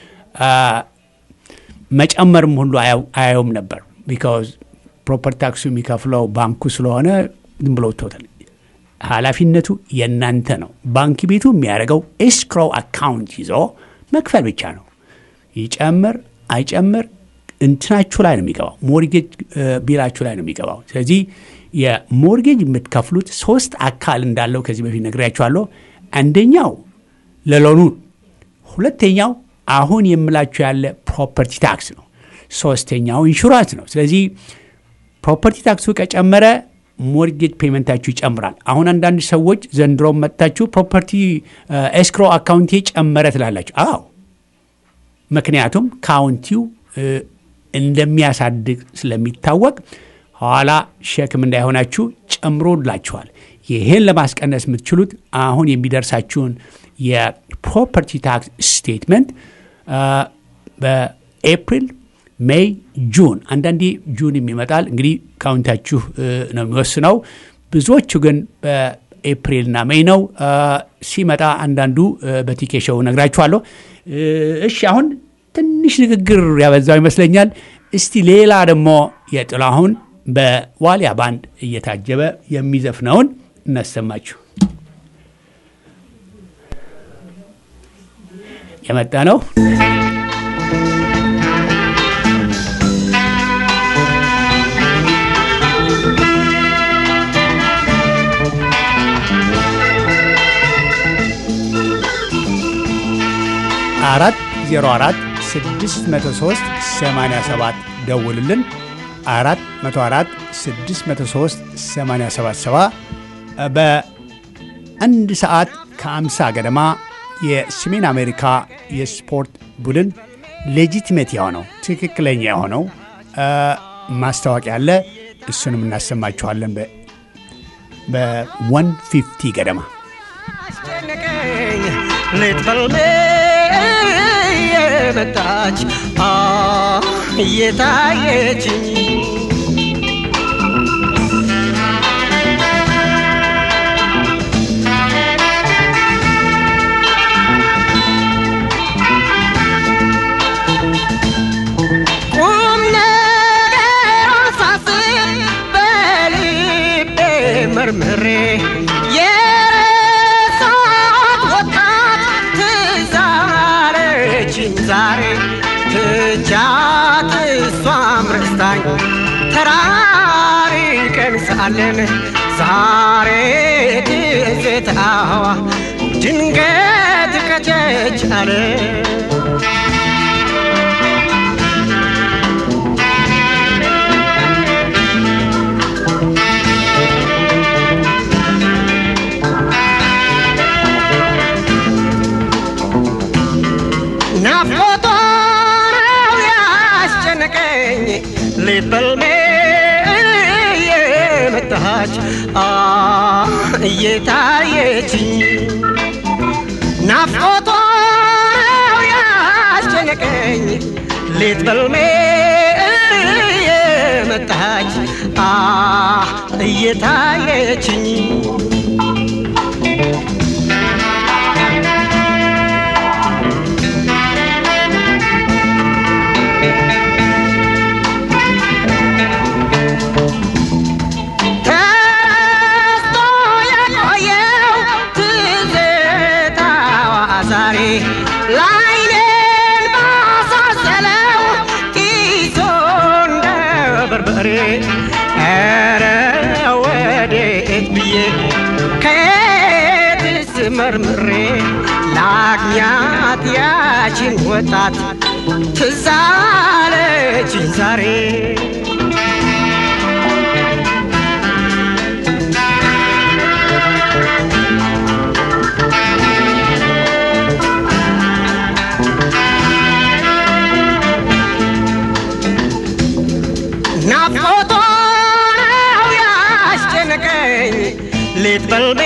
መጨመርም ሁሉ አያየውም ነበር። ቢካዝ ፕሮፐርቲ ታክሱ የሚከፍለው ባንኩ ስለሆነ ዝም ብሎ ቶታል ኃላፊነቱ የእናንተ ነው። ባንክ ቤቱ የሚያደርገው ኤስክሮ አካውንት ይዞ መክፈል ብቻ ነው። ይጨምር አይጨምር እንትናችሁ ላይ ነው የሚገባው፣ ሞርጌጅ ቢላችሁ ላይ ነው የሚገባው። ስለዚህ የሞርጌጅ የምትከፍሉት ሶስት አካል እንዳለው ከዚህ በፊት ነግሬያችኋለሁ። አንደኛው ለሎኑ፣ ሁለተኛው አሁን የምላችሁ ያለ ፕሮፐርቲ ታክስ ነው። ሶስተኛው ኢንሹራንስ ነው። ስለዚህ ፕሮፐርቲ ታክሱ ከጨመረ ሞርጌጅ ፔመንታችሁ ይጨምራል። አሁን አንዳንድ ሰዎች ዘንድሮ መጥታችሁ ፕሮፐርቲ ኤስክሮ አካውንቴ ጨመረ ትላላችሁ። አዎ ምክንያቱም ካውንቲው እንደሚያሳድግ ስለሚታወቅ ኋላ ሸክም እንዳይሆናችሁ ጨምሮላችኋል። ይህን ለማስቀነስ የምትችሉት አሁን የሚደርሳችሁን የፕሮፐርቲ ታክስ ስቴትመንት በኤፕሪል ሜይ፣ ጁን አንዳንዴ ጁን ይመጣል። እንግዲህ ካውንታችሁ ነው የሚወስነው። ብዙዎቹ ግን በኤፕሪልና ሜይ ነው ሲመጣ። አንዳንዱ በቲኬሾው ነግራችኋለሁ። እሺ አሁን ትንሽ ንግግር ያበዛው ይመስለኛል። እስቲ ሌላ ደግሞ የጥላሁን በዋሊያ ባንድ እየታጀበ የሚዘፍነውን እናሰማችሁ። የመጣ ነው። አራት ዜሮ አራት ስድስት መቶ ሶስት ሰማንያ ሰባት ደውልልን። አራት መቶ አራት ስድስት መቶ ሶስት ሰማንያ ሰባት ሰባ በአንድ ሰዓት ከአምሳ ገደማ የሰሜን አሜሪካ የስፖርት ቡድን ሌጂቲሜት የሆነው ትክክለኛ የሆነው ማስታወቂያ አለ። እሱንም እናሰማችኋለን በዋን ፊፍቲ ገደማ አስጨነቀኝ ሌት በልሜ የመጣች እየታየችኝ ቁም ነገር ሳስብ በልቤ መርምሬ የረሳት ወጣት ትዝ አለችኝ ዛሬ ትቻት እሷም ረስታኝ ተራርቀን ሳለን ዛሬ ትዝታዋ ድንገት ከቸች አለ ናፍቆቷ ነው ያስጨነቀኝ ሌት በልሜ የመጣች እየታየችኝ ናፍቆቷ ነው ያስጨነቀኝ ሌት በልሜ የመጣች እየታየችኝ ተስቶ የቆየው ትዝታዋ ዛሬ ላይኔን ባሳሰለው ኪሶ እንደ በርበሬ ኧረ ወዴት ብዬ ከየትስ መርምሬ ላግኛት ያችን ወጣት ትዝ አለችኝ ዛሬ ናፍቆቷ ነው ያስጨነቀኝ ሌት በልቤ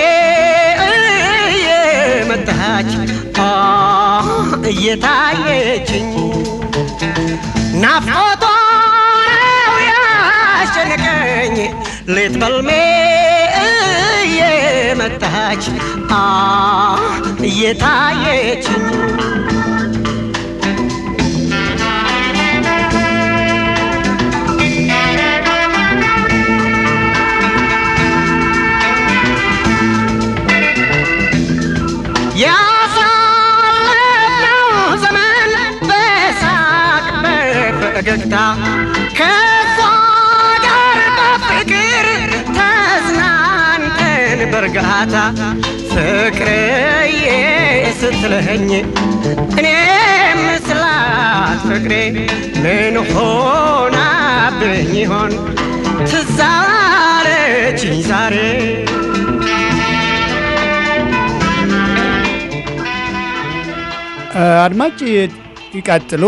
እየመጣች እየታየችኝ ናፍቆቷ ነው ያስጨነቀኝ ሌት በልሜ እየመጣች እየታየችኝ ያሳለፍነው ዘመን በሳቅ በፈገግታ ከሷ ጋር በፍቅር ተዝናንተን በእርጋታ ፍቅርዬ ስትለኸኝ እኔም ስላት ፍቅሬ ምን ሆናብኝ ይሆን ትዝ አለችኝ ዛሬ አድማጭ ይቀጥሉ።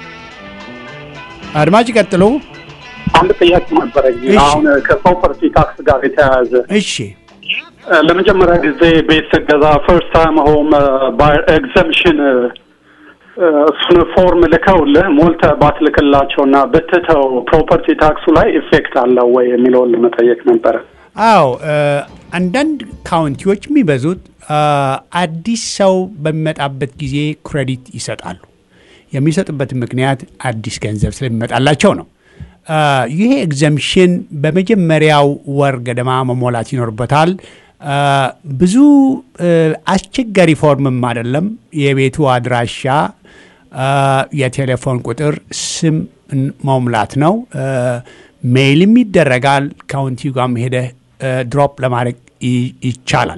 አድማጭ ይቀጥሉ። አንድ ጥያቄ ነበረኝ። እሺ። አሁን ከፕሮፐርቲ ታክስ ጋር የተያያዘ እሺ እ፣ ለመጀመሪያ ጊዜ ቤት ስገዛ ፈርስት ታይም ሆም ባየር ኤግዘምሽን እሱን ፎርም ልከውልህ ሞልተህ ባትልክላቸውና ብትተው ፕሮፐርቲ ታክሱ ላይ ኢፌክት አለው ወይ የሚለውን ለመጠየቅ ነበረ። አዎ እ፣ አንዳንድ ካውንቲዎች የሚበዙት እ፣ አዲስ ሰው በሚመጣበት ጊዜ ክሬዲት ይሰጣሉ። የሚሰጡበት ምክንያት አዲስ ገንዘብ ስለሚመጣላቸው ነው። እ፣ ይሄ ኤግዘምሽን በመጀመሪያው ወር ገደማ መሞላት ይኖርበታል። ብዙ አስቸጋሪ ፎርምም አይደለም። የቤቱ አድራሻ፣ የቴሌፎን ቁጥር፣ ስም መሙላት ነው። ሜይልም ይደረጋል። ካውንቲው ጋርም ሄደህ ድሮፕ ለማድረግ ይቻላል።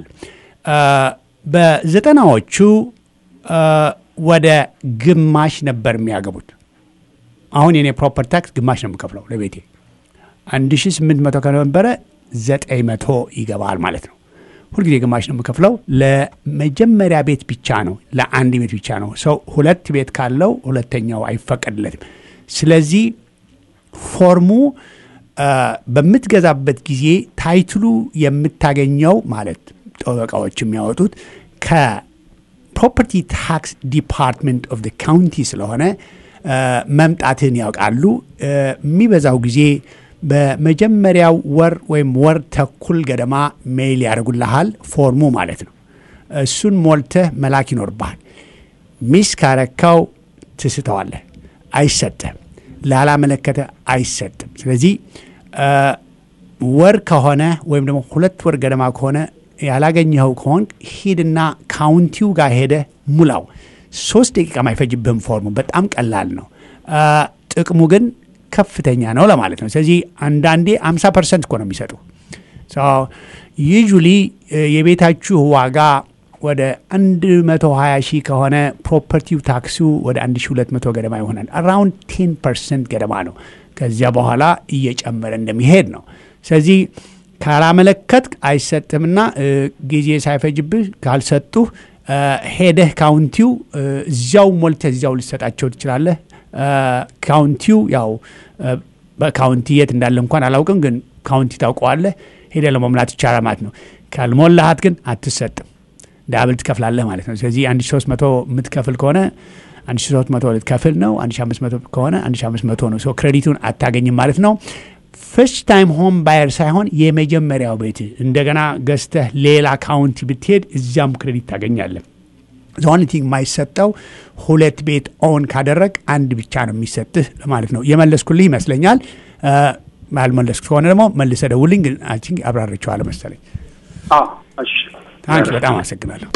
በዘጠናዎቹ ወደ ግማሽ ነበር የሚያገቡት። አሁን የኔ ፕሮፐር ታክስ ግማሽ ነው የምከፍለው ለቤቴ 1800 ከነበረ 900 ይገባል ማለት ነው። ሁልጊዜ ግማሽ ነው የምከፍለው። ለመጀመሪያ ቤት ብቻ ነው፣ ለአንድ ቤት ብቻ ነው። ሰው ሁለት ቤት ካለው ሁለተኛው አይፈቀድለትም። ስለዚህ ፎርሙ በምትገዛበት ጊዜ ታይትሉ የምታገኘው ማለት ጠበቃዎች የሚያወጡት ከፕሮፐርቲ ታክስ ዲፓርትመንት ኦፍ ካውንቲ ስለሆነ መምጣትን ያውቃሉ። የሚበዛው ጊዜ በመጀመሪያው ወር ወይም ወር ተኩል ገደማ ሜይል ያደርጉልሃል፣ ፎርሙ ማለት ነው። እሱን ሞልተህ መላክ ይኖርብሃል። ሚስ ካረካው ትስተዋለህ፣ አይሰጥህም። ላላመለከተ አይሰጥም። ስለዚህ ወር ከሆነ ወይም ደግሞ ሁለት ወር ገደማ ከሆነ ያላገኘኸው ከሆን ሂድና ካውንቲው ጋር ሄደህ ሙላው። ሶስት ደቂቃ ማይፈጅብህም። ፎርሙ በጣም ቀላል ነው። ጥቅሙ ግን ከፍተኛ ነው ለማለት ነው። ስለዚህ አንዳንዴ 50 ፐርሰንት እኮ ነው የሚሰጡ። ዩጁሊ የቤታችሁ ዋጋ ወደ 120 ሺህ ከሆነ ፕሮፐርቲው ታክሱ ወደ 1200 ገደማ ይሆናል። አራውንድ 10 ፐርሰንት ገደማ ነው። ከዚያ በኋላ እየጨመረ እንደሚሄድ ነው። ስለዚህ ካላመለከት አይሰጥምና ጊዜ ሳይፈጅብህ ካልሰጡህ ሄደህ ካውንቲው እዚያው ሞልተህ እዚያው ልሰጣቸው ትችላለህ። ካውንቲው ያው በካውንቲ የት እንዳለ እንኳን አላውቅም፣ ግን ካውንቲ ታውቀዋለህ። ሄደህ ለመሙላት ይቻላል ማለት ነው። ካልሞላሃት ግን አትሰጥም፣ ዳብል ትከፍላለህ ማለት ነው። ስለዚህ 1300 የምትከፍል ከሆነ 1300 ልትከፍል ነው። 1500 ከሆነ 1500 ነው። ክሬዲቱን አታገኝም ማለት ነው። ፈርስት ታይም ሆም ባየር ሳይሆን የመጀመሪያው ቤት እንደገና ገዝተህ ሌላ ካውንቲ ብትሄድ እዚያም ክሬዲት ታገኛለህ። ዞኒቲንግ የማይሰጠው ሁለት ቤት ኦን ካደረግ አንድ ብቻ ነው የሚሰጥህ ማለት ነው። የመለስኩልህ ይመስለኛል። ባልመለስኩ ከሆነ ደግሞ መልሰ ደውልኝ። ግን አይ ቲንክ አብራርቼዋለሁ መሰለኝ። ታንኪ በጣም አመሰግናለሁ።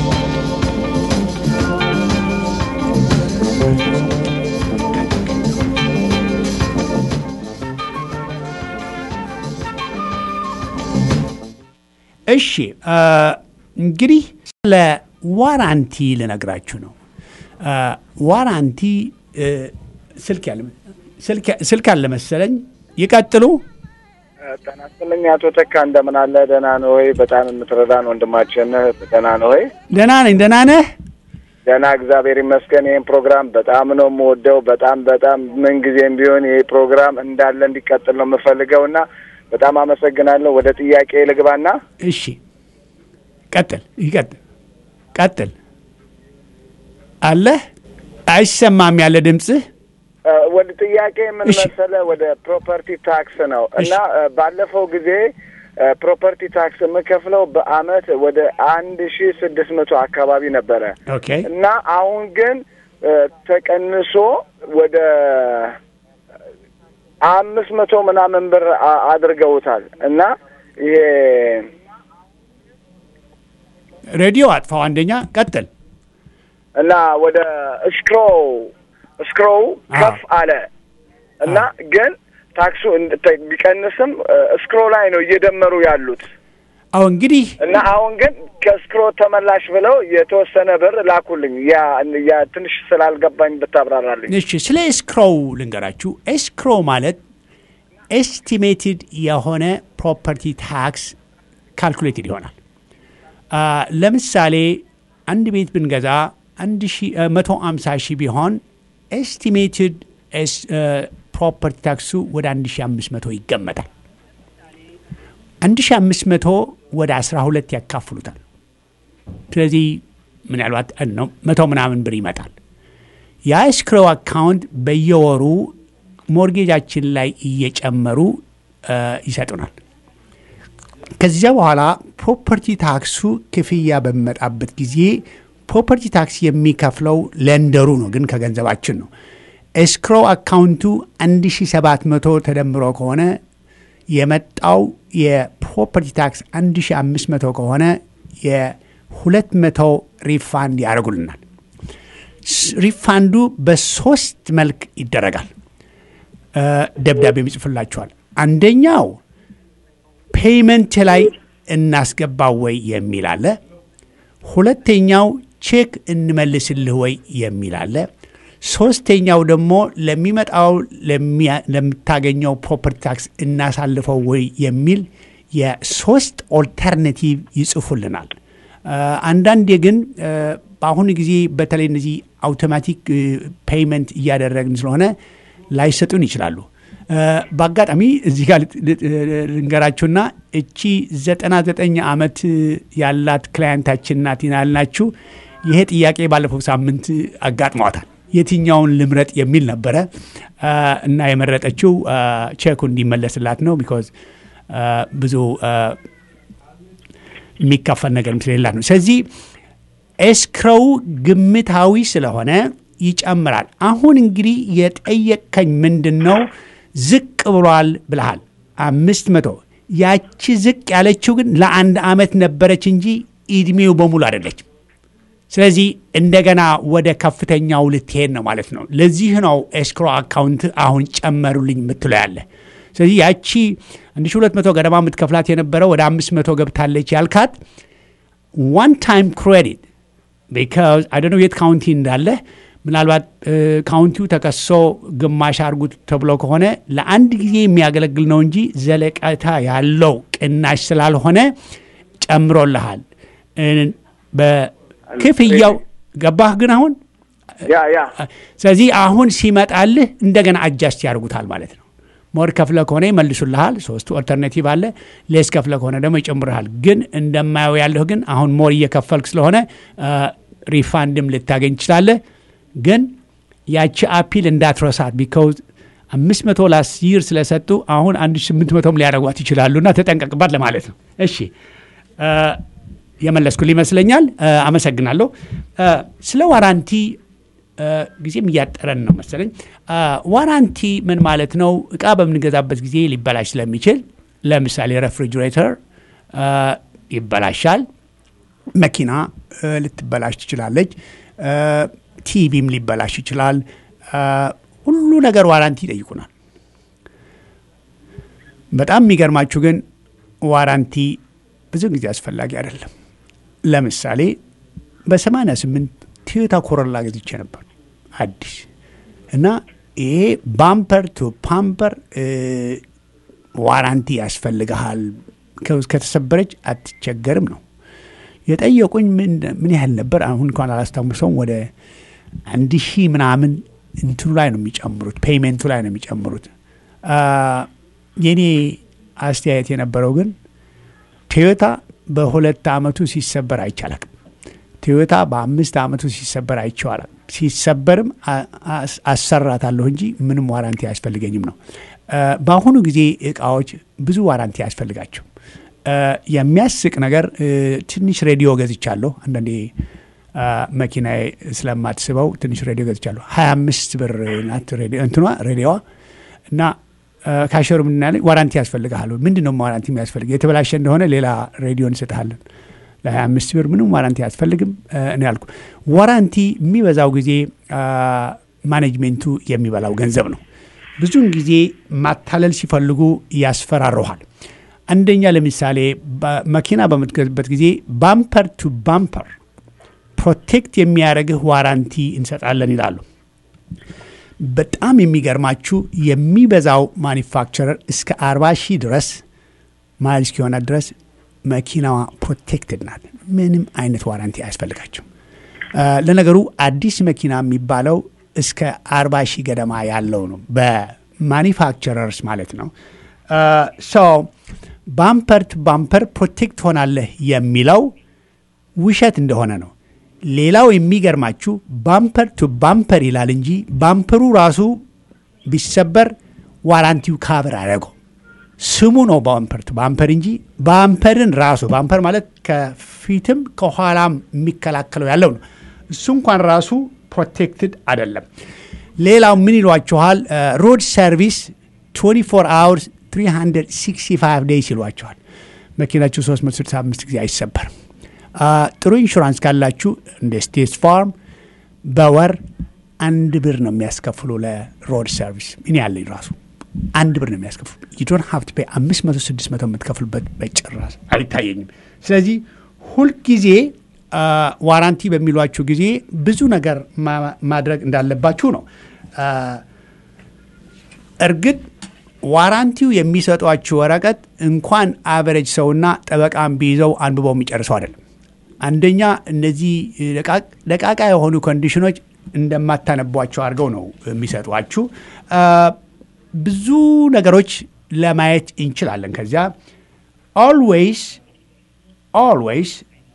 እሺ እንግዲህ ስለ ዋራንቲ ልነግራችሁ ነው። ዋራንቲ ስልክ አለ መሰለኝ። ይቀጥሉ። ጤና ይስጥልኝ አቶ ተካ እንደምን አለ? ደህና ነህ ወይ? በጣም የምትረዳን ወንድማችን ነህ። ደህና ነህ ወይ? ደህና ነኝ። ደህና ነህ? ደህና እግዚአብሔር ይመስገን። ይህን ፕሮግራም በጣም ነው የምወደው። በጣም በጣም ምንጊዜም ቢሆን ይህ ፕሮግራም እንዳለ እንዲቀጥል ነው የምፈልገው እና በጣም አመሰግናለሁ። ወደ ጥያቄ ልግባና እሺ፣ ቀጥል። ይቀጥል፣ ቀጥል። አለህ አይሰማም ያለ ድምፅህ። ወደ ጥያቄ ምን መሰለህ፣ ወደ ፕሮፐርቲ ታክስ ነው እና ባለፈው ጊዜ ፕሮፐርቲ ታክስ የምከፍለው በአመት ወደ አንድ ሺ ስድስት መቶ አካባቢ ነበረ ኦኬ። እና አሁን ግን ተቀንሶ ወደ አምስት መቶ ምናምን ብር አድርገውታል እና ይሄ ሬዲዮ አጥፋው። አንደኛ ቀጥል። እና ወደ እስክሮው እስክሮው ከፍ አለ እና ግን ታክሱ ቢቀንስም እስክሮ ላይ ነው እየደመሩ ያሉት። አሁ እንግዲህ እና አሁን ግን ከእስክሮ ተመላሽ ብለው የተወሰነ ብር ላኩልኝ። ያ ያ ትንሽ ስላልገባኝ ብታብራራልኝ። እሺ፣ ስለ ኤስክሮው ልንገራችሁ። ኤስክሮ ማለት ኤስቲሜትድ የሆነ ፕሮፐርቲ ታክስ ካልኩሌትድ ይሆናል። ለምሳሌ አንድ ቤት ብንገዛ አንድ መቶ አምሳ ሺህ ቢሆን ኤስቲሜትድ ፕሮፐርቲ ታክሱ ወደ አንድ ሺ አምስት መቶ ይገመታል። አንድ ሺ አምስት መቶ ወደ አስራ ሁለት ያካፍሉታል። ስለዚህ ምናልባት ነው መቶ ምናምን ብር ይመጣል። የኤስክሮ አካውንት በየወሩ ሞርጌጃችን ላይ እየጨመሩ ይሰጡናል። ከዚያ በኋላ ፕሮፐርቲ ታክሱ ክፍያ በሚመጣበት ጊዜ ፕሮፐርቲ ታክስ የሚከፍለው ለንደሩ ነው፣ ግን ከገንዘባችን ነው። ኤስክሮ አካውንቱ 1700 ተደምሮ ከሆነ የመጣው የፕሮፐርቲ ታክስ 1500 ከሆነ የ200 ሪፋንድ ያደርጉልናል። ሪፋንዱ በሶስት መልክ ይደረጋል። ደብዳቤ ይጽፍላችኋል። አንደኛው ፔይመንት ላይ እናስገባው ወይ የሚል አለ። ሁለተኛው ቼክ እንመልስልህ ወይ የሚል አለ። ሶስተኛው ደግሞ ለሚመጣው ለምታገኘው ፕሮፐርቲ ታክስ እናሳልፈው ወይ የሚል የሶስት ኦልተርናቲቭ ይጽፉልናል። አንዳንዴ ግን በአሁኑ ጊዜ በተለይ እነዚህ አውቶማቲክ ፔይመንት እያደረግን ስለሆነ ላይሰጡን ይችላሉ። በአጋጣሚ እዚህ ጋር ልንገራችሁና እቺ 99 ዓመት ያላት ክላያንታችን ናት ያልናችሁ ይሄ ጥያቄ ባለፈው ሳምንት አጋጥሟታል። የትኛውን ልምረጥ የሚል ነበረ እና የመረጠችው ቼኩ እንዲመለስላት ነው። ቢኮዝ ብዙ የሚከፈል ነገር ስለሌላት ነው። ስለዚህ ኤስክሮው ግምታዊ ስለሆነ ይጨምራል። አሁን እንግዲህ የጠየቀኝ ምንድን ነው? ዝቅ ብሏል ብልሃል አምስት መቶ ያቺ ዝቅ ያለችው ግን ለአንድ ዓመት ነበረች እንጂ ኢድሜው በሙሉ አይደለችም። ስለዚህ እንደገና ወደ ከፍተኛው ልትሄድ ነው ማለት ነው። ለዚህ ነው ኤስክሮ አካውንት አሁን ጨመሩልኝ የምትለው ያለ። ስለዚህ ያቺ 1200 ገደማ የምትከፍላት የነበረው ወደ 500 ገብታለች ያልካት ዋን ታይም ክሬዲት ቢካዝ አይ ዶንት ኖ የት ካውንቲ እንዳለ ምናልባት ካውንቲው ተከሶ ግማሽ አርጉት ተብሎ ከሆነ ለአንድ ጊዜ የሚያገለግል ነው እንጂ ዘለቀታ ያለው ቅናሽ ስላልሆነ ጨምሮልሃል። በክፍያው ገባህ ግን አሁን ያ ያ ስለዚህ አሁን ሲመጣልህ እንደገና አጃስት ያደርጉታል ማለት ነው። ሞር ከፍለ ከሆነ ይመልሱልሃል። ሶስቱ ኦልተርኔቲቭ አለ። ሌስ ከፍለ ከሆነ ደግሞ ይጨምርሃል። ግን እንደማየው ያለሁ ግን አሁን ሞር እየከፈልክ ስለሆነ ሪፋንድም ልታገኝ ትችላለህ። ግን ያቺ አፒል እንዳትረሳት ቢካውዝ አምስት መቶ ላስ ይር ስለሰጡ አሁን አንድ ስምንት መቶም ሊያደርጓት ይችላሉ እና ተጠንቀቅባት ለማለት ነው። እሺ የመለስኩል ይመስለኛል። አመሰግናለሁ። ስለ ዋራንቲ ጊዜም እያጠረን ነው መሰለኝ። ዋራንቲ ምን ማለት ነው? እቃ በምንገዛበት ጊዜ ሊበላሽ ስለሚችል ለምሳሌ ሬፍሪጅሬተር ይበላሻል። መኪና ልትበላሽ ትችላለች። ቲቪም ሊበላሽ ይችላል። ሁሉ ነገር ዋራንቲ ይጠይቁናል። በጣም የሚገርማችሁ ግን ዋራንቲ ብዙ ጊዜ አስፈላጊ አይደለም። ለምሳሌ በ88 ቶዮታ ኮሮላ ገዝቼ ነበር አዲስ እና ይሄ ባምፐር ቱ ፓምፐር ዋራንቲ ያስፈልግሃል፣ ከተሰበረች አትቸገርም ነው የጠየቁኝ። ምን ያህል ነበር አሁን እንኳን አላስታውሰውም። ወደ አንድ ሺህ ምናምን እንትኑ ላይ ነው የሚጨምሩት፣ ፔይሜንቱ ላይ ነው የሚጨምሩት። የኔ አስተያየት የነበረው ግን ቶዮታ በሁለት ዓመቱ ሲሰበር አይቻላል። ቶዮታ በአምስት ዓመቱ ሲሰበር አይቼዋለሁ። ሲሰበርም አሰራታለሁ እንጂ ምንም ዋራንቲ አያስፈልገኝም ነው። በአሁኑ ጊዜ እቃዎች ብዙ ዋራንቲ አያስፈልጋቸው። የሚያስቅ ነገር ትንሽ ሬዲዮ ገዝቻለሁ። አንዳንዴ መኪና ስለማትስበው ትንሽ ሬዲዮ ገዝቻለሁ። ሀያ አምስት ብር ናት እንትኗ ሬዲዮዋ እና ካሸሩ ምንና ዋራንቲ ያስፈልግሃል። ምንድን ነው ዋራንቲ የሚያስፈልግ? የተበላሸ እንደሆነ ሌላ ሬዲዮ እንሰጥሃለን። ለሀያ አምስት ብር ምንም ዋራንቲ አያስፈልግም እኔ ያልኩ። ዋራንቲ የሚበዛው ጊዜ ማኔጅሜንቱ የሚበላው ገንዘብ ነው። ብዙውን ጊዜ ማታለል ሲፈልጉ ያስፈራረሃል። አንደኛ ለምሳሌ መኪና በምትገዝበት ጊዜ ባምፐር ቱ ባምፐር ፕሮቴክት የሚያደርግህ ዋራንቲ እንሰጣለን ይላሉ። በጣም የሚገርማችሁ የሚበዛው ማኒፋክቸረር እስከ አርባ ሺህ ድረስ ማይል እስኪሆነ ድረስ መኪናዋ ፕሮቴክትድ ናት። ምንም አይነት ዋራንቲ አያስፈልጋቸው። ለነገሩ አዲስ መኪና የሚባለው እስከ አርባ ሺህ ገደማ ያለው ነው በማኒፋክቸረርስ ማለት ነው። ሰው ባምፐር ቱ ባምፐር ፕሮቴክት ሆናለህ የሚለው ውሸት እንደሆነ ነው። ሌላው የሚገርማችሁ ባምፐር ቱ ባምፐር ይላል እንጂ ባምፐሩ ራሱ ቢሰበር ዋራንቲው ካቨር አደረገው። ስሙ ነው ባምፐር ቱ ባምፐር እንጂ ባምፐርን ራሱ ባምፐር ማለት ከፊትም ከኋላም የሚከላከለው ያለው ነው። እሱ እንኳን ራሱ ፕሮቴክትድ አይደለም። ሌላው ምን ይሏችኋል? ሮድ ሰርቪስ 24 አወርስ 365 ዴይስ ይሏቸዋል። መኪናችሁ 365 ጊዜ አይሰበርም። ጥሩ ኢንሹራንስ ካላችሁ እንደ ስቴት ፋርም በወር አንድ ብር ነው የሚያስከፍሉ ለሮድ ሰርቪስ። እኔ ያለኝ ራሱ አንድ ብር ነው የሚያስከፍሉ። ዩዶን ሀብት ፔ አምስት መቶ ስድስት መቶ የምትከፍሉበት በጭራሽ አይታየኝም። ስለዚህ ሁልጊዜ ዋራንቲ በሚሏችሁ ጊዜ ብዙ ነገር ማድረግ እንዳለባችሁ ነው። እርግጥ ዋራንቲው የሚሰጧችሁ ወረቀት እንኳን አቨሬጅ ሰውና ጠበቃን ቢይዘው አንብበው የሚጨርሰው አይደለም። አንደኛ እነዚህ ደቃቃ የሆኑ ኮንዲሽኖች እንደማታነቧቸው አድርገው ነው የሚሰጧችሁ። ብዙ ነገሮች ለማየት እንችላለን። ከዚያ ኦልዌይስ ኦልዌይስ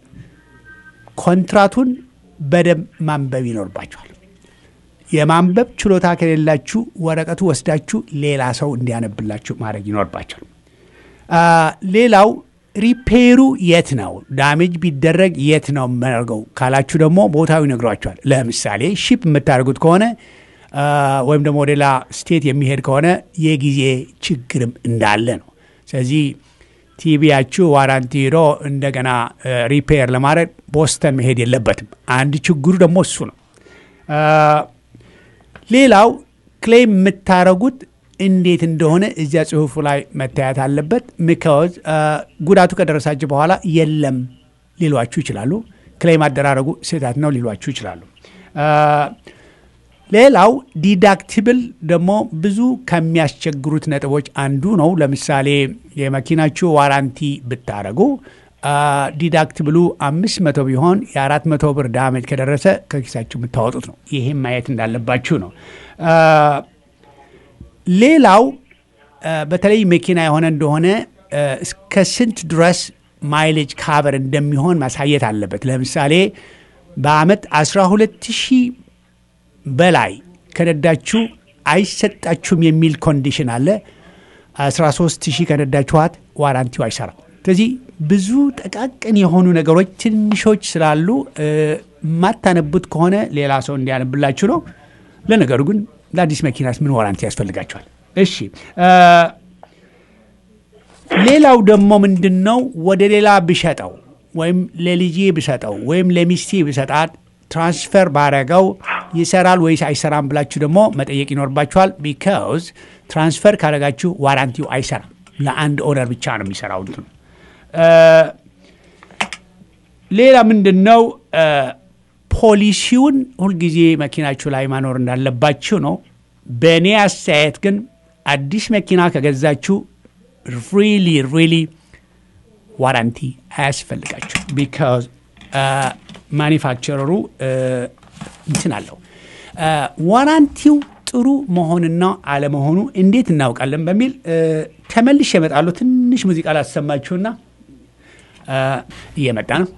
ኮንትራቱን በደንብ ማንበብ ይኖርባቸዋል። የማንበብ ችሎታ ከሌላችሁ ወረቀቱ ወስዳችሁ ሌላ ሰው እንዲያነብላችሁ ማድረግ ይኖርባቸዋል። ሌላው ሪፔሩ የት ነው፣ ዳሜጅ ቢደረግ የት ነው የምናደርገው ካላችሁ ደግሞ ቦታው ይነግሯቸዋል። ለምሳሌ ሺፕ የምታደርጉት ከሆነ ወይም ደግሞ ሌላ ስቴት የሚሄድ ከሆነ የጊዜ ችግርም እንዳለ ነው። ስለዚህ ቲቪያችሁ ዋራንቲ ሄዶ እንደገና ሪፔር ለማድረግ ቦስተን መሄድ የለበትም። አንድ ችግሩ ደግሞ እሱ ነው። ሌላው ክሌም የምታደረጉት እንዴት እንደሆነ እዚያ ጽሁፉ ላይ መታየት አለበት። ሚካዝ ጉዳቱ ከደረሳችሁ በኋላ የለም ሊሏችሁ ይችላሉ። ክሌም አደራረጉ ስህተት ነው ሊሏችሁ ይችላሉ። ሌላው ዲዳክቲብል ደግሞ ብዙ ከሚያስቸግሩት ነጥቦች አንዱ ነው። ለምሳሌ የመኪናችሁ ዋራንቲ ብታደረጉ ዲዳክቲብሉ አምስት መቶ ቢሆን የአራት መቶ ብር ዳመጅ ከደረሰ ከኪሳችሁ የምታወጡት ነው። ይሄም ማየት እንዳለባችሁ ነው። ሌላው በተለይ መኪና የሆነ እንደሆነ እስከ ስንት ድረስ ማይሌጅ ካቨር እንደሚሆን ማሳየት አለበት። ለምሳሌ በአመት 12 ሺህ በላይ ከነዳችሁ አይሰጣችሁም የሚል ኮንዲሽን አለ። 13 ሺህ ከነዳችኋት ዋራንቲው አይሰራም። ስለዚህ ብዙ ጠቃቅን የሆኑ ነገሮች ትንሾች ስላሉ የማታነቡት ከሆነ ሌላ ሰው እንዲያነብላችሁ ነው። ለነገሩ ግን ለአዲስ መኪናስ ምን ዋራንቲ ያስፈልጋቸዋል? እሺ ሌላው ደግሞ ምንድን ነው ወደ ሌላ ብሸጠው ወይም ለልጄ ብሰጠው ወይም ለሚስቴ ብሰጣት ትራንስፈር ባረገው ይሰራል ወይስ አይሰራም ብላችሁ ደግሞ መጠየቅ ይኖርባችኋል። ቢካዝ ትራንስፈር ካረጋችሁ ዋራንቲው አይሰራም። ለአንድ ኦነር ብቻ ነው የሚሰራው እንትኑ። ሌላ ምንድን ነው ፖሊሲውን ሁልጊዜ መኪናችሁ ላይ ማኖር እንዳለባችሁ ነው። በእኔ አስተያየት ግን አዲስ መኪና ከገዛችሁ ሪሊ ሪሊ ዋራንቲ አያስፈልጋችሁ ቢካዝ ማኒፋክቸረሩ እንትን አለው። ዋራንቲው ጥሩ መሆንና አለመሆኑ እንዴት እናውቃለን በሚል ተመልሼ እመጣለሁ። ትንሽ ሙዚቃ ላሰማችሁና እየመጣ ነው።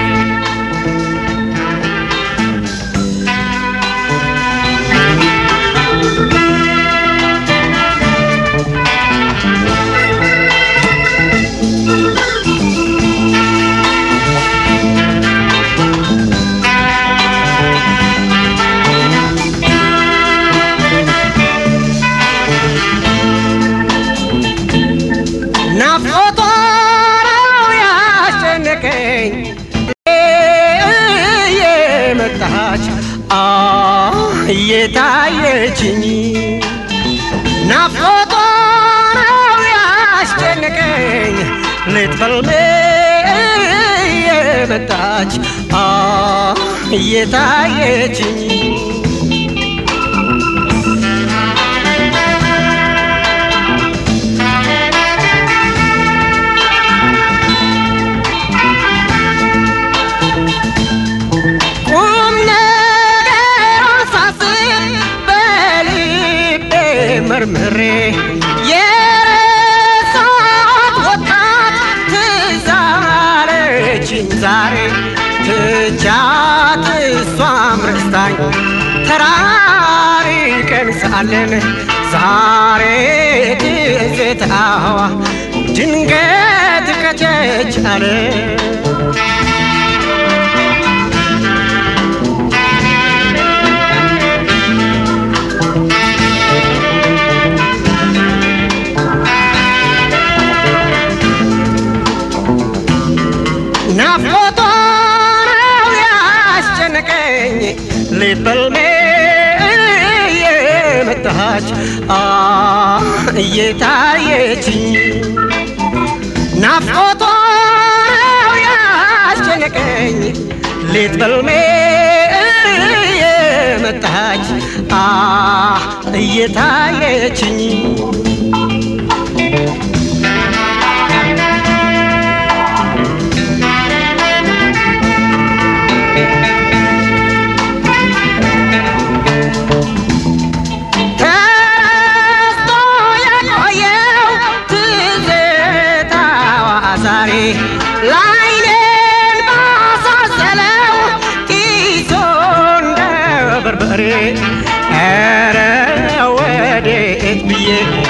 እየታየችኝ ናፍቆቷ ነው ያስጨነቀኝ ሌት በልሜ እየመጣች እየታየችኝ መርምሬ የረሳት ወጣት ትዛለችኝ ዛሬ ትቻት እሷም ረስታኝ ተራሪቀን ሳለን ዛሬ ትዝታዋ ድንገት ከቸች አለ ናፍቆቷ ነው ያስጨነቀኝ ሌት በልሜ የመጣች እየታየችኝ ናፍቆቷ ነው ያስጨነቀኝ ሌት በልሜ የመጣች እየታየችኝ ተስቶ የቆየው ትዝታዋ ዛሬ ላይኔን ባሳሰለው ኪሶ እንደ በርበሬ ኧረ ወዴት ብዬ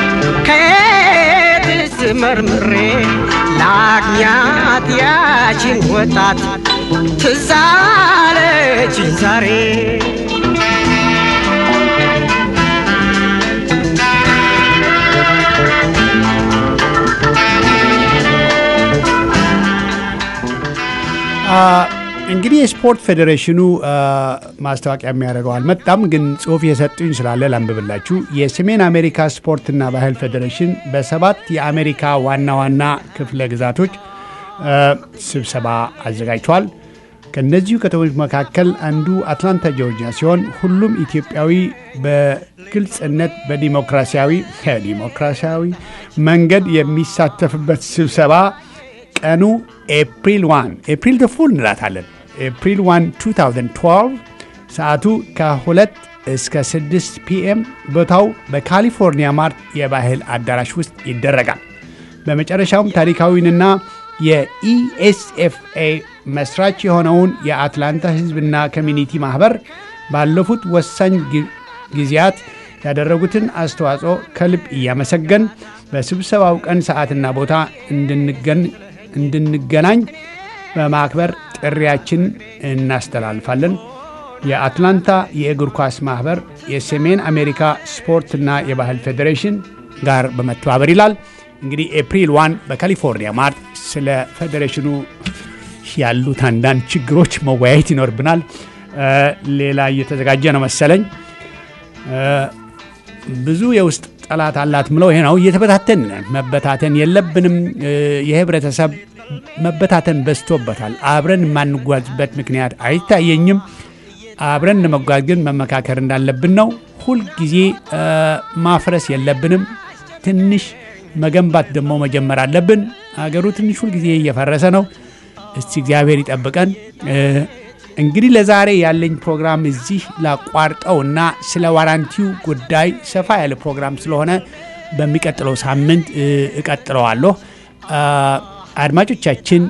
ከየትስ መርምሬ ላግኛት ያችን ወጣት ትዝ አለችኝ ዛሬ እንግዲህ የስፖርት ፌዴሬሽኑ ማስታወቂያ የሚያደርገው አልመጣም፣ ግን ጽሁፍ የሰጡኝ ስላለ ላንብብላችሁ። የሰሜን አሜሪካ ስፖርትና ባህል ፌዴሬሽን በሰባት የአሜሪካ ዋና ዋና ክፍለ ግዛቶች ስብሰባ አዘጋጅቷል። ከእነዚሁ ከተሞች መካከል አንዱ አትላንታ ጆርጂያ ሲሆን ሁሉም ኢትዮጵያዊ በግልጽነት በዲሞክራሲያዊ ዲሞክራሲያዊ መንገድ የሚሳተፍበት ስብሰባ ቀኑ ኤፕሪል 1 ኤፕሪል ፉል እንላታለን። ኤፕሪል 1 2012 ሰዓቱ ከ2 እስከ 6 ፒኤም ቦታው በካሊፎርኒያ ማርት የባህል አዳራሽ ውስጥ ይደረጋል። በመጨረሻውም ታሪካዊንና የኢኤስኤፍኤ መስራች የሆነውን የአትላንታ ሕዝብና ኮሚኒቲ ማህበር ባለፉት ወሳኝ ጊዜያት ያደረጉትን አስተዋጽኦ ከልብ እያመሰገን በስብሰባው ቀን ሰዓትና ቦታ እንድንገናኝ በማክበር ጥሪያችን እናስተላልፋለን። የአትላንታ የእግር ኳስ ማህበር የሰሜን አሜሪካ ስፖርትና የባህል ፌዴሬሽን ጋር በመተባበር ይላል። እንግዲህ ኤፕሪል ዋን በካሊፎርኒያ ማርት ስለ ፌዴሬሽኑ ያሉት አንዳንድ ችግሮች መወያየት ይኖርብናል። ሌላ እየተዘጋጀ ነው መሰለኝ። ብዙ የውስጥ ጠላት አላት ምለው ይሄ ነው። እየተበታተን መበታተን የለብንም። የህብረተሰብ መበታተን በዝቶበታል። አብረን የማንጓዝበት ምክንያት አይታየኝም። አብረን ለመጓዝ ግን መመካከር እንዳለብን ነው። ሁልጊዜ ማፍረስ የለብንም። ትንሽ መገንባት ደግሞ መጀመር አለብን። አገሩ ትንሽ ሁልጊዜ እየፈረሰ ነው። እስቲ እግዚአብሔር ይጠብቀን። እንግዲህ ለዛሬ ያለኝ ፕሮግራም እዚህ ላቋርጠውና ስለ ዋራንቲው ጉዳይ ሰፋ ያለ ፕሮግራም ስለሆነ በሚቀጥለው ሳምንት እቀጥለዋለሁ። አድማጮቻችን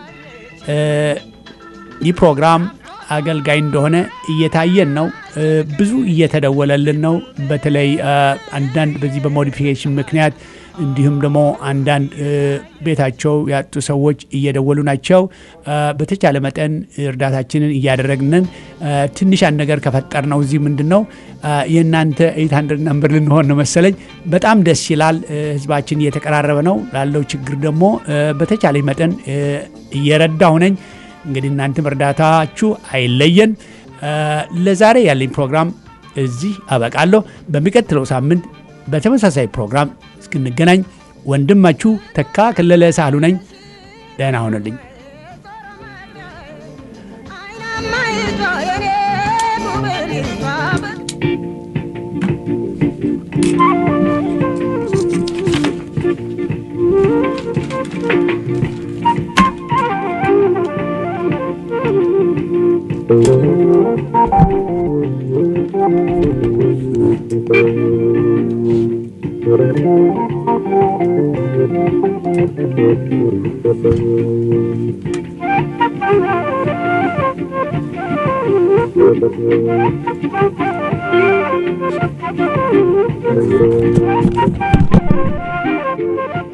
ይህ ፕሮግራም አገልጋይ እንደሆነ እየታየን ነው። ብዙ እየተደወለልን ነው። በተለይ አንዳንድ በዚህ በሞዲፊኬሽን ምክንያት እንዲሁም ደግሞ አንዳንድ ቤታቸው ያጡ ሰዎች እየደወሉ ናቸው። በተቻለ መጠን እርዳታችንን እያደረግንን ትንሽ አንድ ነገር ከፈጠር ነው እዚህ ምንድን ነው የእናንተ ኤይት ሀንድረድ ነምበር ልንሆን ነው መሰለኝ። በጣም ደስ ይላል። ህዝባችን እየተቀራረበ ነው። ላለው ችግር ደግሞ በተቻለ መጠን እየረዳሁ ነኝ። እንግዲህ እናንተም እርዳታችሁ አይለየን። ለዛሬ ያለኝ ፕሮግራም እዚህ አበቃለሁ። በሚቀጥለው ሳምንት በተመሳሳይ ፕሮግራም እስክንገናኝ ወንድማችሁ ተካ ከለለ ሳህሉ ነኝ። ደህና ሆነልኝ። Thank you.